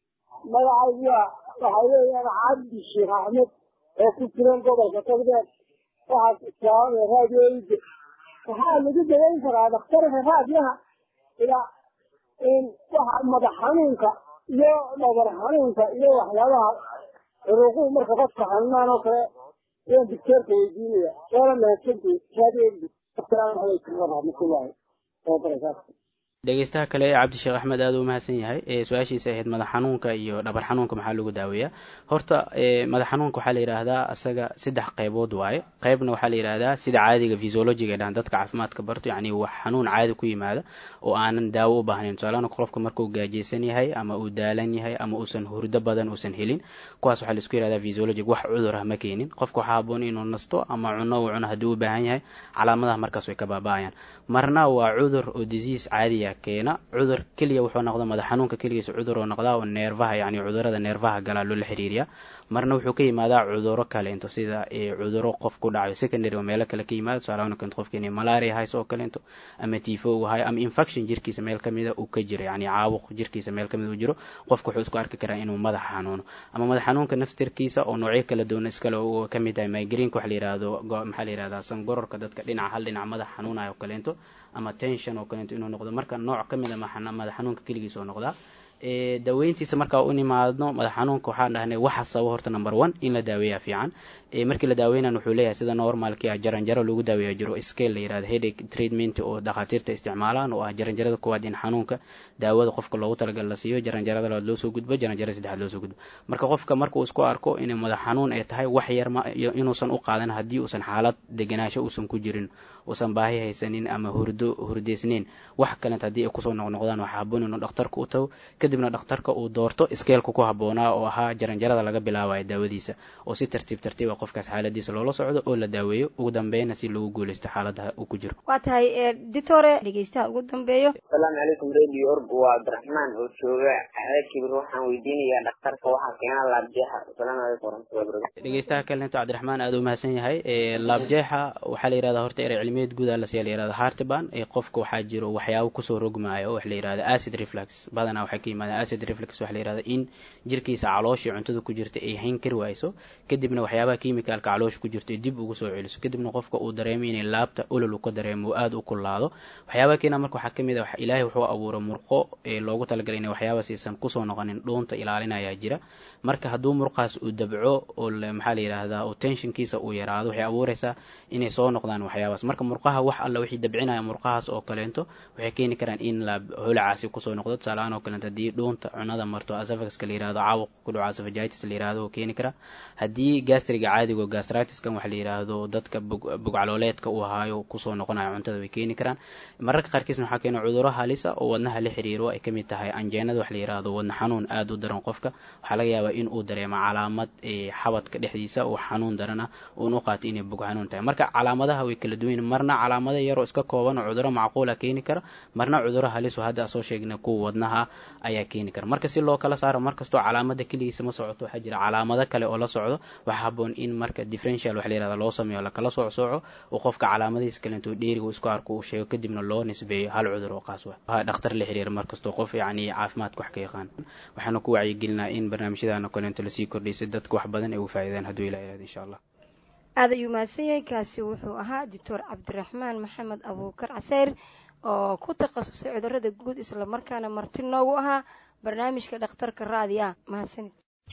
magacayga waxaa weeyaan cabdi sheekh axmed oo ku jiran gobolka togdheer waxaas islaamaya raadiyooyinka waxaa lagu daweyn karaa dhakhtarka raadiyaha ilaa waxa madax xanuunka iyo dhabar xanuunka iyo waxyaabaha curuquhu marka qofka xanuunaan oo kale ayaan doctoorka weydiinaya waana mahadsantii raadiyooyinka asalaamu calaykum waraxmatullaahi wabarakaatu dhegeystaha kale ee cabdisheekh axmed aada u mahadsan yahay su-aashiisa ahayd madax xanuunka iyo dhabar xanuunka maxaa lagu daaweeyaa horta madax xanuunka waxaa la yidhaahdaa asaga saddex qaybood waaye qaybna waxaa la yidhaahdaa sida caadiga physiologiga ay dhahaan dadka caafimaadka barto yacni wax xanuun caadi ku yimaada oo aanan daawo u baahnayn tusaalahaan qofka markuu gaajeysan yahay ama uu daalan yahay ama uusan hurdo badan uusan helin kuwaas waxaa laisku yidhahdaa physiologic wax cudur ah ma keenin qofka waxaa haboon inuu nasto ama cuno uu cuno haddii u baahan yahay calaamadaha markaas way ka baaba'ayaan marna waa cudur oo disease caadiya keena cudur keliya wuxuu noqda madax xanuunka keligiisa cudur oo noqdaa oo neerfaha yacni cudurada neerfaha galaa loola xiriiriya marna wuxuu ka yimaadaa cuduro kaleento sida cuduro qof ku dhacayo secondary oo meelo kale ka yimaado tusaalahaan keento qofka inay malaria hayso oo kaleento ama tifo uu hayo ama infection jirkiisa meel kamida uu ka jiro yani caabuq jirkiisa meel kamida uu jiro qofka wuxuu isku arki karaa inuu madax xanuuno ama madax xanuunka naftirkiisa oo noocyo kala duwan iskale uu ka mid tahay migreenka waxa la yihahdo maxaa la yihahdaa sangororka dadka dhinaca hal dhinac madax xanuunayo oo kaleento ama tension oo kaleento inuu noqdo marka nooc ka mid a madax xanuunka keligiis oo noqdaa daaweyntiisa markaa u nimaadno madax xanuunka waxaan dhahnay waxa sababa horta number one in la daaweeya fiican markii la daaweynan wuxuu leeyahay sida normalki ah jaranjaro lagu daaweeya jiro scale la yirahdo headache treatment oo dhakhaatiirta isticmaalaan oo ah jaranjarada koowaad in xanuunka daawada qofka loogu talagal la siiyo jaranjarada labaad loo soo gudbo jaranjarada saddexaad loo soo gudbo marka qofka marka uu isku arko inay madax xanuun ay tahay wax yar ma inuusan u qaadan haddii uusan xaalad deganaasho uusan ku jirin uusan baahi haysanin ama hurdo hurdeysnayn wax kaleent haddii ay kusoo noqnoqdaan waxaa haboon inuu dhakhtarka u tago kadibna dhakhtarka uu doorto skeelka ku habboonaa oo ahaa jaranjarada laga bilaabayo daawadiisa oo si tartiib tartiib a qofkaas xaaladiisa loola socdo oo la daaweeyo ugu dambeyna si loogu guuleysto xaaladaha uu ku jiro waa tahay ditore dhegeystaha ugu dambeeyo asalaamu calaykum radio org waa cabdiraxmaan oo jooga xaakibir waxaan weydiinayaa dhakhtarka waxaa keena laabjeexa asalaamu calaykum waraxmatullahi barakatu dhegeystaha kalento cabdiraxmaan aada u mahadsan yahay laabjeexa waxaa la yihahdaa horta erey cilmiyeed guud a lasiya la yihahda hartiban ee qofka waxaa jiro waxyaabo kusoo rogmaayo wax la yihahda acid reflux badanaa waxay ka yimaadaan acid reflux waxa la yihahda in jirkiisa calooshii cuntada ku jirta ay hayn kari waayso kadibna waxyaabaha kimicalka caloosha ku jirta ay dib ugu soo celiso kadibna qofka uu dareemo inay laabta olol uu ka dareemo uu aada u kulaado waxyaabaha keena marka waxaa kamid a ilaahay wuxuu abuuray murqo ee loogu talagalay inay waxyaabaas aysan kusoo noqonin dhuunta ilaalinayaa jira marka hadduu murqaas uu dabco oo maxaa la yidhaahdaa oo tensionkiisa uu yaraado waxay abuureysaa inay soo noqdaan waxyaabaas marka murqaha wax alla wixii dabcinaya murqahaas oo kaleento waxay keeni karaan in la holacaasi kusoo noqdo tusaalahaan oo kaleento haddii dhuunta cunada marto asafagaska la yihahdo caawuq ku dhaco asafagitis la yihahdo oo keeni kara haddii gastriga caadigo gastritiskan waxa la yidhaahdo dadka bugcalooleedka uu ahaayo kusoo noqonayo cuntada way keeni karaan mararka qaarkiisna waxaa keena cuduro halisa oo wadnaha la xiriiro ay kamid tahay anjeenada wax la yihahdo wadna xanuun aada u daran qofka waxaa laga yaabaa in uu dareemo calaamad xabadka dhexdiisa oo xanuun daran ah uun u qaato inay bug xanuun tahay marka calaamadaha way kala duwan marna calaamada yaroo iska kooban oo cuduro macquula keeni kara marna cuduro halis oo hadda soo sheegna kuwa wadnaha ayaa keeni kara marka si loo kala saaro markastoo calaamada keligiisa ma socoto waxaa jira calaamado kale oo la socdo waxaa haboon in marka differential wax la yihahda loo sameeyo lakala sooc sooco oo qofka calaamadihiisa kalento dheeriga isku arko uu sheego kadibna loo nisbeeyo hal cudur oo qaas wa dhakhtar la xiriira markastoo qof yacni caafimaadka wax ka yaqaan waxaana ku wacyigelinaa in barnaamijyadana kalento lasii kordhiy si dadka wax badan ay ugu faa'iidaan hadduu ilah ihahdo insha allah aad ayuu mahadsan yahay kaasi wuxuu ahaa doctor cabdiraxmaan maxamed abuukar caseyr oo ku takhasusay cudurada guud islamarkaana marti noogu ahaa barnaamijka dhakhtarka raadiya mahadsanid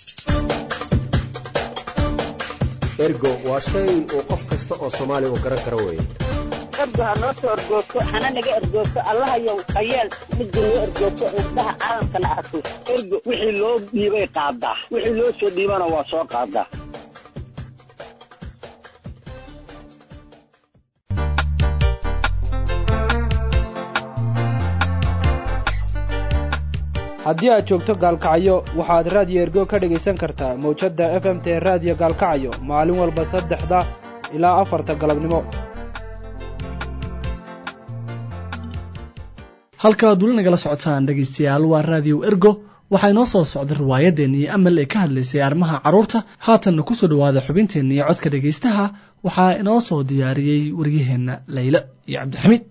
ergo waa shay uu qof kasta oo soomaaliya uu garan karo weeye ergo ha noo soo ergoogto hana naga ergoogto allahayow hayeel midda noo ergoogto indhaha caalamkana arko ergo wixii loo dhiibay qaadaa wixii loo soo dhiibana waa soo qaadaa haddii aad joogto gaalkacyo waxaad raadiyo ergo ka dhegaysan kartaa mawjadda f m t raadiyo gaalkacyo maalin walba saddexda ilaa afarta galabnimo halkaaad weli nagala socotaan dhegaystayaal waa raadiyo ergo waxaa inoo soo socda riwaayaddeenii amal ee ka hadlaysay arrimaha carruurta haatanna ku soo dhowaada xubinteenniiyo codka dhegaystaha waxaa inoo soo diyaariyey waryaheenna laylo iyo cabdixamiid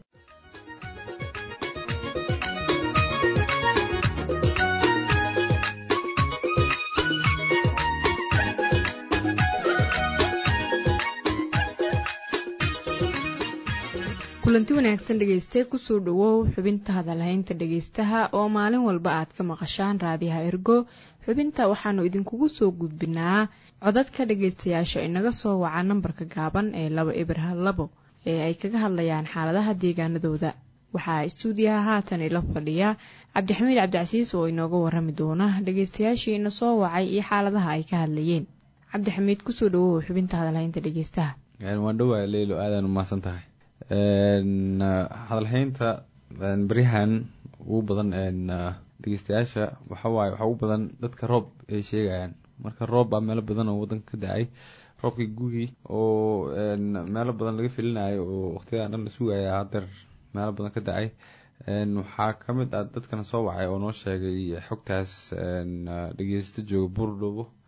kulanti wanaagsan dhegayste kusoo dhowow xubinta hadalhaynta dhegaystaha oo maalin walba aad ka maqashaan raadiyaha ergo xubinta waxaanu idinkugu soo gudbinaa codadka dhagaystayaasha inaga soo waca nambarka gaaban ee laba eber hal labo ee ay kaga hadlayaan xaaladaha deegaanadooda waxaa istuudiyaha haatan ila fadhiya cabdixamiid cabdicasiis oo inooga warami doona dhagaystayaashii ina soo wacay iyo xaaladaha ay ka hadlayeen cabdixamiid kusoo dhowow xubinta hadalhaynta dhegaystaha waan dhowaa leylo aadaan umahadsan tahay hadalhaynta beryahan ugu badan dhegeystayaasha waxawaaye waxaa ugu badan dadka roob ay sheegayaan marka roob baa meelo badan oo wadanka ka da-ay roobkii gugii oo meelo badan laga filinayo oo waqtiyadan dhan la sugaya hadeer meelo badan ka da-ay waxaa kamid ah dadkana soo wacay oo noo sheegay xogtaas dhegeysta jooga buurdhoobo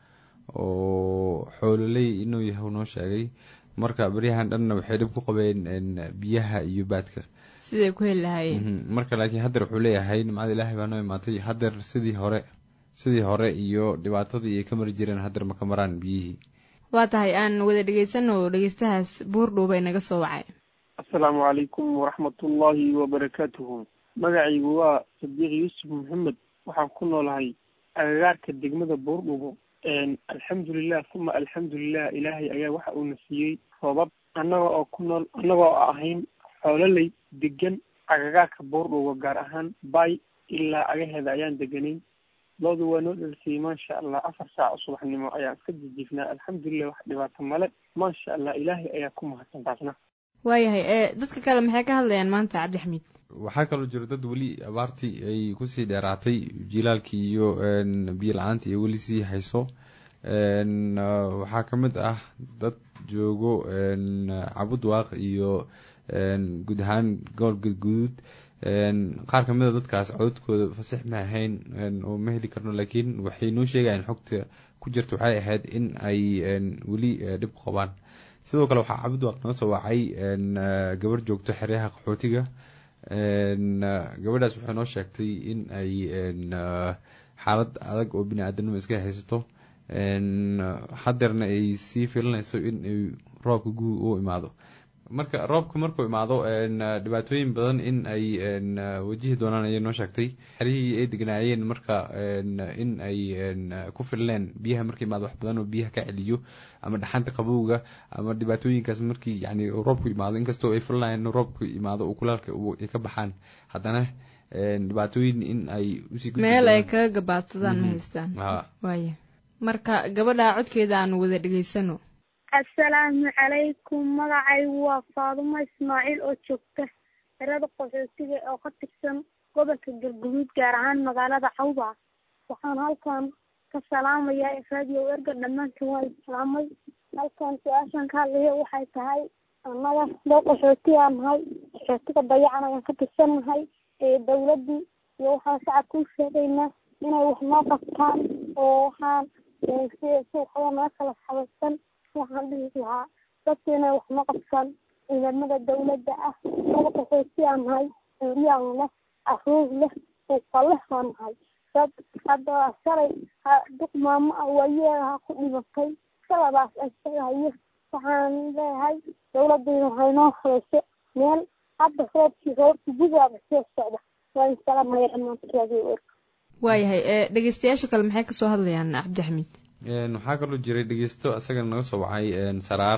oo xoololey inuu yahay noo sheegay marka beryahan dhanna waxay dhib ku qabeen biyaha iyo baadka siday ku heli lahaayeen marka laakiin haddeer wuxuu leeyahay nimcada ilaahay baa noo imaatay haddeer sidii hore sidii hore iyo dhibaatadii ay ka mari jireen haddeer ma ka maraan biyihii waa tahay aan wada dhegaysano dhegeystahaas buurdhuuba inaga soo wacay assalaamu calaykum waraxmatullaahi wabarakaatuhu magacaygu waa sadiiq yuusuf maxamed waxaan ku noolahay agagaarka degmada buurdhubo alxamdulilah uma alxamdulilah ilaahay ayaa waxa uuna siiyey roobab annaga oo ku nool annaga oo ahayn xoololey degan agagaarka buurdhubo gaar ahaan bay ilaa agaheeda ayaan deganayn loodu waa noo dhalisayay maasha allah afar saac subaxnimo ayaan iska jijiifnaa alxamdulilah wax dhibaato male maasha allah ilaahay ayaa ku mahadsan taasna waayahay ee dadka kale maxay ka hadlayaan maanta cabdixamiid waxaa kaloo jiro dad weli abaartii ay kusii dheeraatay jilaalkii iyo biyo la-aantii ay weli sii hayso waxaa ka mid ah dad joogo cabud waaq iyo guud ahaan gobol gadguduud qaar kamid a dadkaas cododkooda fasax ma ahayn oo ma heli karno laakiin waxay noo sheegayaan xogta ku jirta waxay ahayd in ay weli dhib ku qabaan sidoo kale waxaa cabud waaq noo soo wacay gabar joogto xeryaha qaxootiga gabadhaas waxay noo sheegtay in ay xaalad adag oo bini aadanimo iska haysato hadeerna ay sii filanayso in ay roobka guug u imaado marka roobka markuu imaado dhibaatooyin badan in ay wajihi doonaan ayay noo sheegtay xerihii ay degnaayeen marka in ay ku filneen biyaha marka imaado wax badan oo biyaha ka celiyo ama dhaxanta qabowga ama dhibaatooyinkaas markii yani roobku imaado inkastoo ay filanayeen roobku imaado oo kulaalka ay ka baxaan haddana dhibaatooyin in ay usii meel ay kaga gabaadsadaan ma haystaan waaya marka gabadha codkeeda aanu wada dhegaysano assalaamu calaykum magacaygu waa faadumo ismaaciil oo joogta xerada qaxootiga oo ka tirsan gobolka galguduud gaar ahaan magaalada cawba waxaan halkan ka salaamayaa raadiyo erga dhammaantiin waa islaamay halkan su-aashan ka hadlaya waxay tahay annaga doo qaxooti aan nahay qaxootiga dayacan ayaan ka tirsannahay ee dawladdii iyo waxaan shacabka u sheegaynaa inay wax noo qabtaan oo waxaan sida suuqada naga kala xabaysan waxaan dhihi lahaa dadka inay wax noo qabtaan ciidamada dawladda ah dada qaxooti aan nahay curyaan leh caruur leh suuqa leh aan nahay dad hadda shalay duq maamo ah waayeedaha ku dhimatay shaladaas ay sheegahayo waxaan leeyahay dawladayna waxay noo habayso meel hadda roobkii roobkii gudaaba soo socda waa in salaamaya dhammaantoodi erka waayahay ee dhegeystayaasha kale maxay kasoo hadlayaan cabdixamiid waxaa kaloo jiray dhegeysto isagana naga soo wacay saraar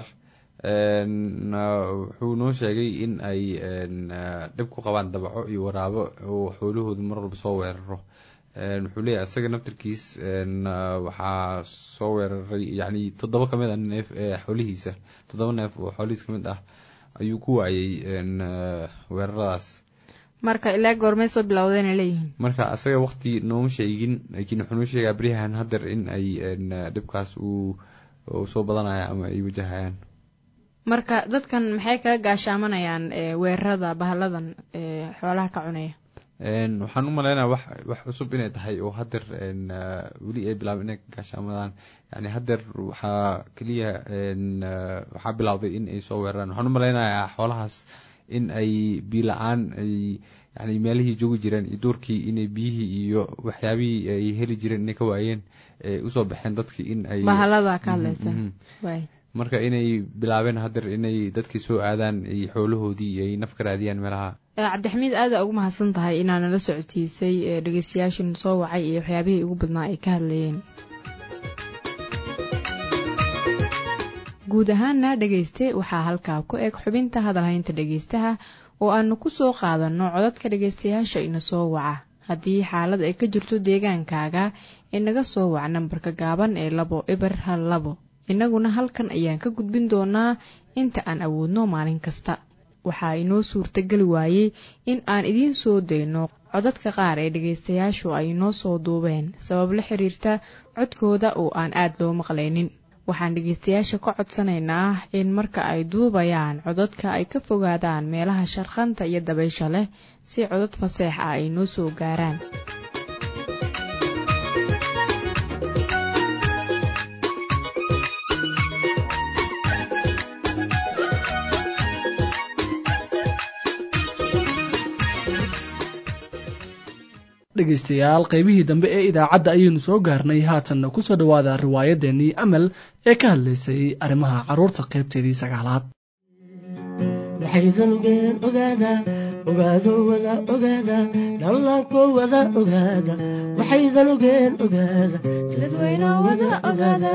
wuxuu noo sheegay in ay dhib ku qabaan dabaco iyo waraabo oo xoolahooda mar walba soo weeraro wuxuu leeyahay isaga naftarkiis waxaa soo weeraray yani toddoba kamid ah neef xoolihiisa toddoba neef oo xoolihiis kamid ah ayuu ku waayay weeraradaas marka ilaa goormay soo bilowdeen ay leeyihiin marka asaga waqti nooma sheegin laakiin wuxuu noo sheegaa beryahan haddeer in ay dhibkaas uu soo badanaya ama ay wajahayaan marka dadkan maxay kaga gaashaamanayaan weerarada bahaladan xoolaha ka cunaya waxaan u maleynaya wax wax cusub inay tahay oo haddeer weli ay bilaabeen inay ka gaashaamadaan yani haddeer waxaa keliya waxaa bilowday in ay soo weeraraan waxaan u maleynayaa xoolahaas in ay biyo la-aan ay yani meelihii joogi jireen iyo duurkii inay biyihii iyo waxyaabihii ay heli jireen inay ka waayeen usoo baxeen dadkii in ay bahalada ka hadlaysa waay marka inay bilaabeen haddeer inay dadkii soo aadaan ay xoolahoodii ay naf ka raadiyaan meelaha cabdixamiid aada ugu mahadsan tahay inaa nala socotiisay dhegeystayaashin soo wacay iyo waxyaabihii ugu badnaa ay ka hadlayeen guud ahaana dhegeyste waxaa halkaa ku eg xubinta hadalhaynta dhegeystaha oo aanu ku soo qaadanno codadka dhegeystayaasha ina soo waca haddii xaalad ay ka jirto deegaankaaga inaga soo wac nambarka gaaban ee labo eber hal labo innaguna halkan ayaan ka gudbin doonaa inta aan awoodno maalin kasta waxaa inoo suurtageli waayey in aan idiin soo dayno codadka qaar ee dhegaystayaashu ay inoo soo duubeen sabab la xiriirta codkooda oo aan aad loo maqlaynin waxaan dhegaystayaasha ka codsanaynaa in marka ay duubayaan codadka ay ka fogaadaan meelaha sharkhanta iyo dabaysha leh si codad faseex ah ay noo soo gaaraan dhegaystayaal qaybihii dambe ee idaacadda ayaynu soo gaarnay haatanna ku soo dhowaada riwaayaddeenii amal ee ka hadlaysay arrimaha carruurta qaybteedii sagaalaad waxaydanugeen ogaada ogaado wada ogaada dhallaanko wada ogaada waxaydanugeen ogaada dadweyno wada ogaada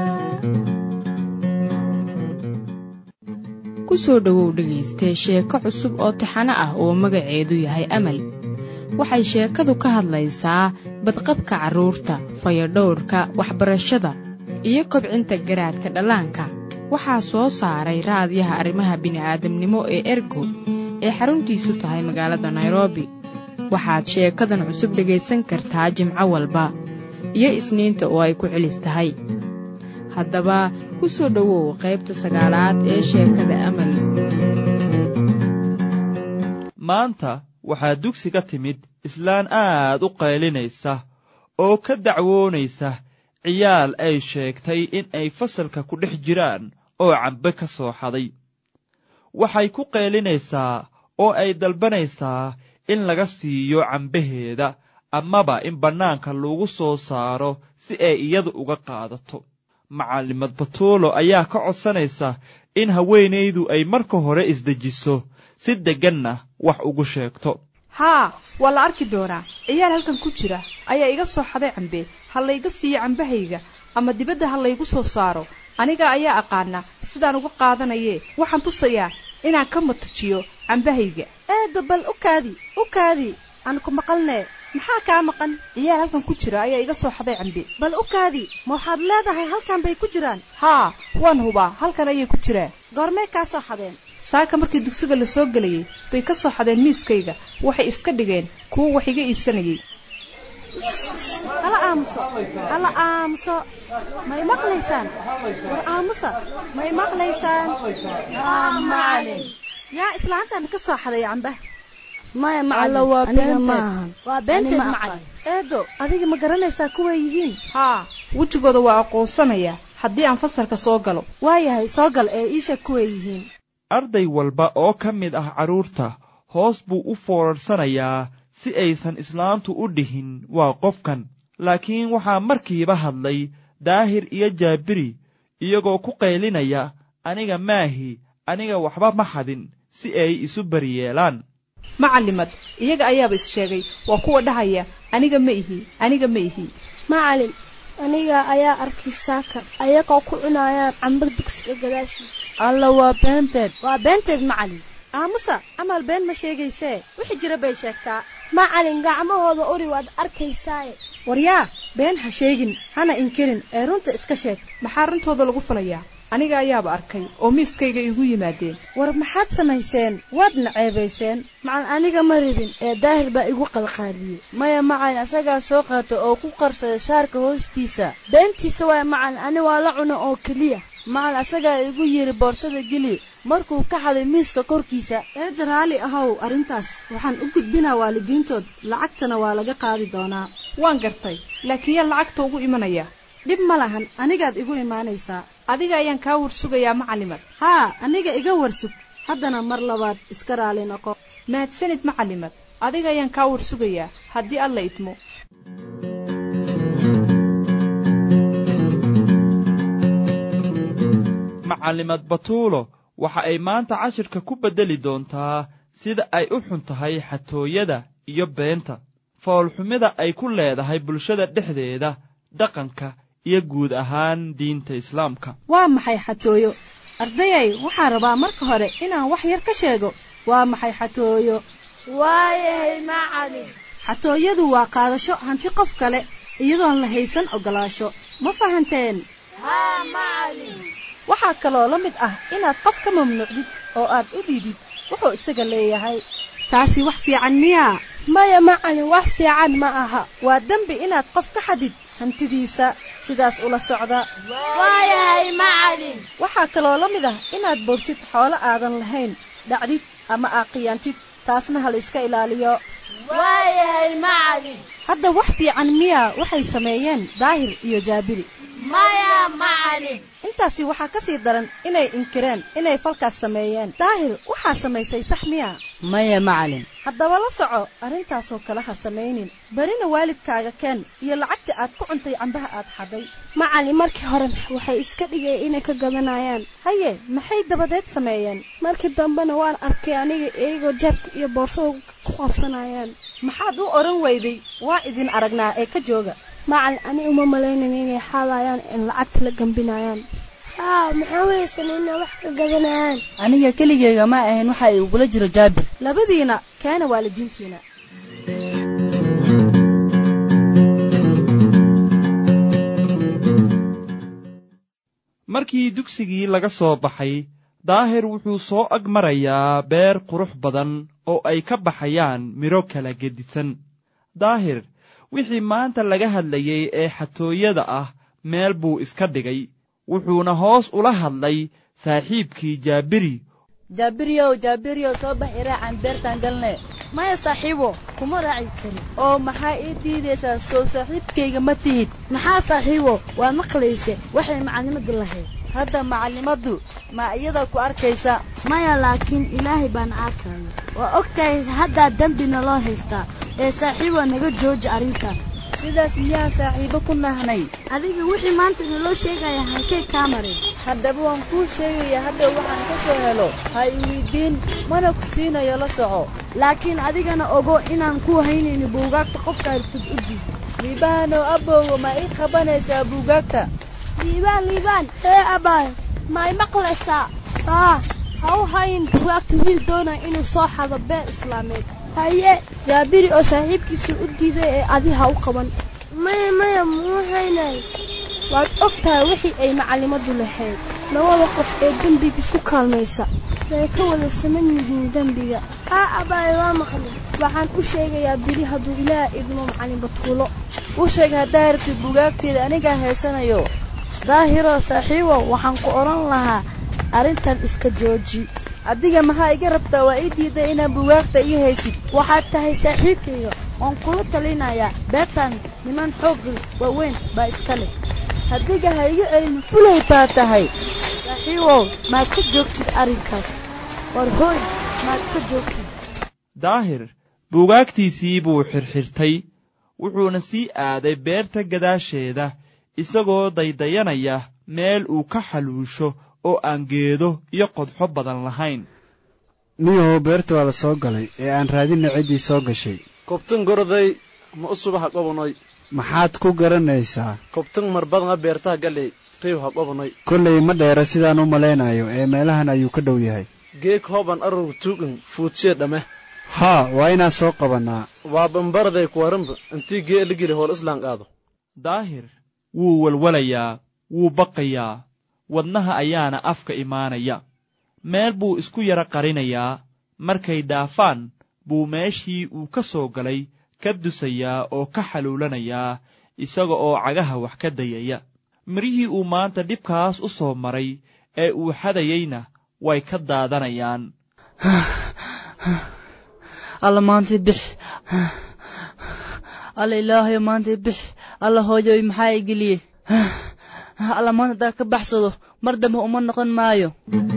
ku soo dhowow dhegaystee sheeko cusub oo taxano ah oo magaceedu yahay amal waxay sheekadu ka hadlaysaa badqabka carruurta fayadhowrka waxbarashada iyo kobcinta garaadka dhallaanka waxaa soo saaray raadiyaha arrimaha bini'aadamnimo ee ergo ee xaruntiisu tahay magaalada nairobi waxaad sheekadan cusub dhegaysan kartaa jimco walba iyo isniinta oo ay ku celis tahay haddaba ku soo dhowow qaybta sagaalaad ee sheekada amal maanta waxaa dugsiga timid islaan aad u qaylinaysa oo ka dacwoonaysa ciyaal ay sheegtay in ay fasalka ku dhex jiraan oo cambe ka soo xaday waxay ku qaylinaysaa oo ay dalbanaysaa in laga siiyo cambaheeda amaba in bannaanka lagu soo saaro si ay iyadu uga qaadato macallimad batuulo ayaa ka codsanaysa in haweenaydu ay marka hore isdejiso si degganna wax ugu sheegto haa waa la arki doonaa ciyaal halkan ku jira ayaa iga soo xaday cambe ha layga siiyo cambahayga ama dibadda ha laygu soo saaro aniga ayaa aqaana sidaan uga qaadanayee waxaan tusayaa inaan ka matajiyo cambahayga eedda bal u kaadi u kaadi aan ku maqalnee maxaa kaa maqan ciyaal halkan ku jira ayaa iga soo xaday cambe bal u kaadi ma waxaad leedahay halkan bay ku jiraan haa waan hubaa halkan ayay ku jiraan goormee kaa soo xadeen saaka markii dugsiga la soo gelayay bay ka soo xadeen miiskayga waxay iska dhigeen kuwo wax iga iibsanayay hala aamuso hala aamuso may maqlaysaan war aamusa may maqlaysaan macalin yaa islaantan ka soo xaday cambah maya macalin waa beenteed waa beenteed macalin eedo adiga ma garanaysaa kuway yihiin haa wejigooda waa aqoonsanayaa haddii aan fasalka soo galo waayahay soo gal ee iisha kuway yihiin arday walba oo ka mid ah carruurta hoos buu u foorarsanayaa si aysan islaantu u dhihin waa qofkan laakiin waxaa markiiba hadlay daahir iyo jaabiri iyagoo ku qaylinaya aniga maahi aniga waxba ma xadin si ay isu baryeelaan macalimad iyaga ayaaba is sheegay waa kuwa dhahaya aniga ma ihi aniga ma ihi macalin aniga ayaa arkay saaka ayagoo ku cunayaan camba dugsiga gadaashiisa alla waa beenteed waa beenteed macalin aamusa amal been ma sheegaysee wixii jira bay sheegtaa macalin gacmahooda uri waad arkaysaaye waryaa been ha sheegin hana inkirin ee runta iska sheeg maxaa runtooda lagu falayaa aniga ayaaba arkay oo miiskayga igu yimaadeen war maxaad samayseen waadna ceebayseen macalin aniga ma rabin ee daahir baa igu qalqaaliyey maya macalin asagaa soo qaata oo ku qarsada shaarka hoostiisa beentiisa waay macalin ani waa la cuna oo keliya macalin asagaa igu yidhi boorsada geli markuu ka xaday miiska korkiisa eedda raalli ahow arrintaas waxaan u gudbinaa waalidiintood lacagtana waa laga qaadi doonaa waan gartay laakiin yaa lacagta ugu imanaya dhib ma lahan anigaad igu imaanaysaa adiga ayaan kaa warsugayaa macalimad haa aniga iga warsug haddana mar labaad iska raali noqo mahadsanid macalimad adiga ayaan kaa warsugayaa haddii alla idmo macalimad batuulo waxa ay maanta cashirka ku beddeli doontaa sida ay u xun tahay xatooyada iyo beenta foolxumida ay ku leedahay bulshada dhexdeeda dhaqanka iyo guud ahaan diinta islaamka waa maxay xatooyo ardayay waxaan rabaa marka hore inaan wax yar ka sheego waa maxay xatooyo waayahay macalin xatooyadu waa qaadasho hanti qof kale iyadoon la haysan ogolaasho ma fahanteen haa macalin waxaa kaloo la mid ah inaad qof ka mamnuucdid oo aad u dhiidid wuxuu isaga leeyahay taasi wax fiican miyaa maya macalin wax fiican ma aha waa dembi inaad qof ka xadid hantidiisa sidaas ula socda waayahay macalin waxaa kaloo la mid ah inaad boogtid xoolo aadan lahayn dhacdid ama aaqiyaantid taasna ha la iska ilaaliyo waayahay macalin hadda wax fiican miya waxay sameeyeen daahir iyo jaabiri maya macalin intaasi waxaa ka sii daran inay inkireen inay falkaas sameeyeen daahir waxaa samaysay sax miya maya macalin haddaba la soco arrintaasoo kale ha samaynin berina waalidkaaga keen iyo lacagta aad ku cuntay cambaha aad xaday macalin markii hore waxay iska dhigeen inay ka gadanayaan haye maxay dabadeed sameeyeen markii dambena waan arkay aniga iyagoo jaabka iyo boorsada ku qabsanayaan maxaad u odhan weyday waa idin aragnaa ee ka jooga macalin ani uma malaynayn inay xaadayaan in lacagta la gambinayaan haa maxaa weysan inay wax ka gadanayaan aniga keligeyga ma ahayn waxa ay ugula jiro jaabir labadiina keena waalidiintiina markii dugsigii laga soo baxay daahir wuxuu soo ag marayaa beer qurux badan oo ay ka baxayaan midho kala gedisan daahir wixii maanta laga hadlayey ee xatooyada ah meel buu iska dhigay wuxuuna hoos ula hadlay saaxiibkii jaabiri jaabiriyow jaabiriyow soo bax iraacan beertaan galne maya saaxiibo kuma raaci kari oo maxaa ii diidaysaa soo saaxiibkayga ma tihid maxaa saaxiibo waa maqlayse waxay macallimadu lahayd hadda macallimaddu ma iyada ku arkaysa maya laakiin ilaahay baan arkaya waa og tahay haddaa dembina loo haystaa ee saaxiibo naga jooji arrintan sidaas miyaan saaxiibo ku nahnay adiga wixii maanta naloo sheegaya halkay kaa mareen haddaba waan kuu sheegaya hadda waxaan ka soo helo ha i weydiin mana ku siinayo la soco laakiin adigana ogo inaan ku haynayno buugaagta qofka artid u diid liibaanow abowga ma ii qabanaysaa buugaagta liibaan liibaan hee abaay ma y maqlaysaa haa ha u hayin buugaagta wiil doonaya inuu soo xado beer islaameed haye jaabiri oo saaxiibkiisa u diiday ee adi ha u qaban maya maya muu haynay waad og tahay wixii ay macallimadu lahayd labada qof ee dembiga isku kaalmaysa way ka wada saman yihiin dembiga haa abaay waa maqlay waxaan u sheegayaa bili hadduu ilaah idmo macallin batuulo u sheeg haddaa rabtid buugaagteeda anigaa haysanayo daahiroo saaxiibo waxaan ku odhan lahaa arrintan iska jooji adiga maxaa iga rabtaa waa ii diiday inaan buugaagta ii haysid waxaad tahay saaxiibkayga waan kula talinayaa beertan niman xoog waaweyn baa iska leh hadiga ha iga celin fulay baa tahay saaxiibow maad ka joogtid arrinkaas war hooy maad ka joogtid daahir buugaagtiisii buu xirxirtay wuxuuna sii aaday beerta gadaasheeda isagoo daydayanaya meel uu ka xaluusho oo aan geedo iyo qodxo badan lahayn niyahow beerta waa la soo galay ee aan raadinna ciddii soo gashay kobtan goroday ma u subaha qobonoy maxaad ku garanaysaa kobtan marbadanga beertaha galey riiw ha qobonoy kollay ma dheera sidaan u malaynayo ee meelahan ayuu ka dhow yahay geeg hooban arurg tuugan fuudsee dhame haa waa inaan soo qabannaa waa bambaraday kuwaranba intii gee ligeli hool islaan qaado daahir wuu walwalayaa wuu baqayaa wadnaha ayaana afka imaanaya meel buu isku yara qarinayaa markay dhaafaan buu meeshii uu ka soo galay ka dusayaa oo ka xaluulanayaa isaga oo cagaha wax ka dayaya mirihii uu maanta dhibkaas u soo maray ee uu xadayeyna way ka daadanayaan alla maantay bix alla ilaahayo maantay bix alla hooyoy maxaa i geliye alla maanta haddaa ka baxsado mar dambe uma noqon maayo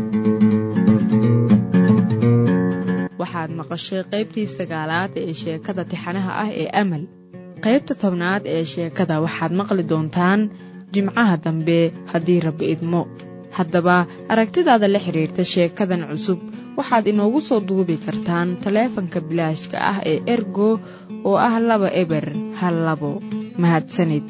waxaad maqashay qaybtii sagaalaad ee sheekada tixanaha ah ee amal qaybta tobnaad ee sheekada waxaad maqli doontaan jimcaha dambe haddii rabbi idmo haddaba aragtidaada la xidhiirta sheekadan cusub waxaad inoogu soo duubi kartaan taleefanka bilaashka ah ee ergo oo ah laba eber hal labo mahadsanid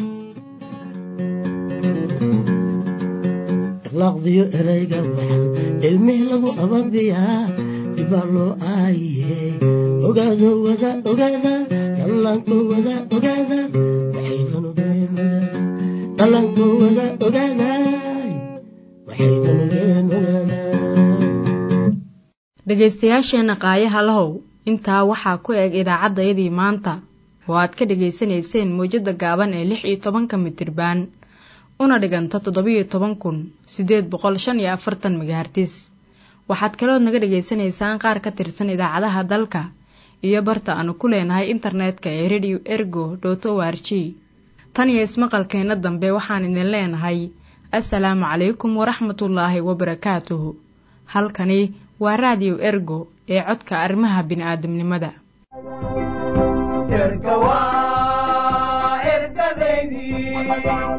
laqdiyo erayga waxan cilmih lagu ababiyaa dibaa loo aayiye ogaado wada ogaada dhallaanko wada ogaada waxaydan ogeen dhallaanko wada ogaaday waxaydan ogeen ogaada dhegaystayaasheenna qaayaha lahow intaa waxaa ku eg idaacaddayadii maanta oo aad ka dhegaysanayseen mawjadda gaaban ee lix iyo tobanka mitirbaan una dhiganta toddobiyo toban kun siddeed boqol shan iyo afartan megahartis waxaad kalood naga dhegaysanaysaan qaar ka tirsan idaacadaha dalka iyo barta aanu ku leenahay internetka ee radio ergo dot o r g tan iyo ismaqalkeenna dambe waxaan idin leenahay assalaamu calaykum waraxmatullaahi wabarakaatuhu halkani waa raadiyo ergo ee codka arrimaha bini'aadamnimada erga waa ergadeydii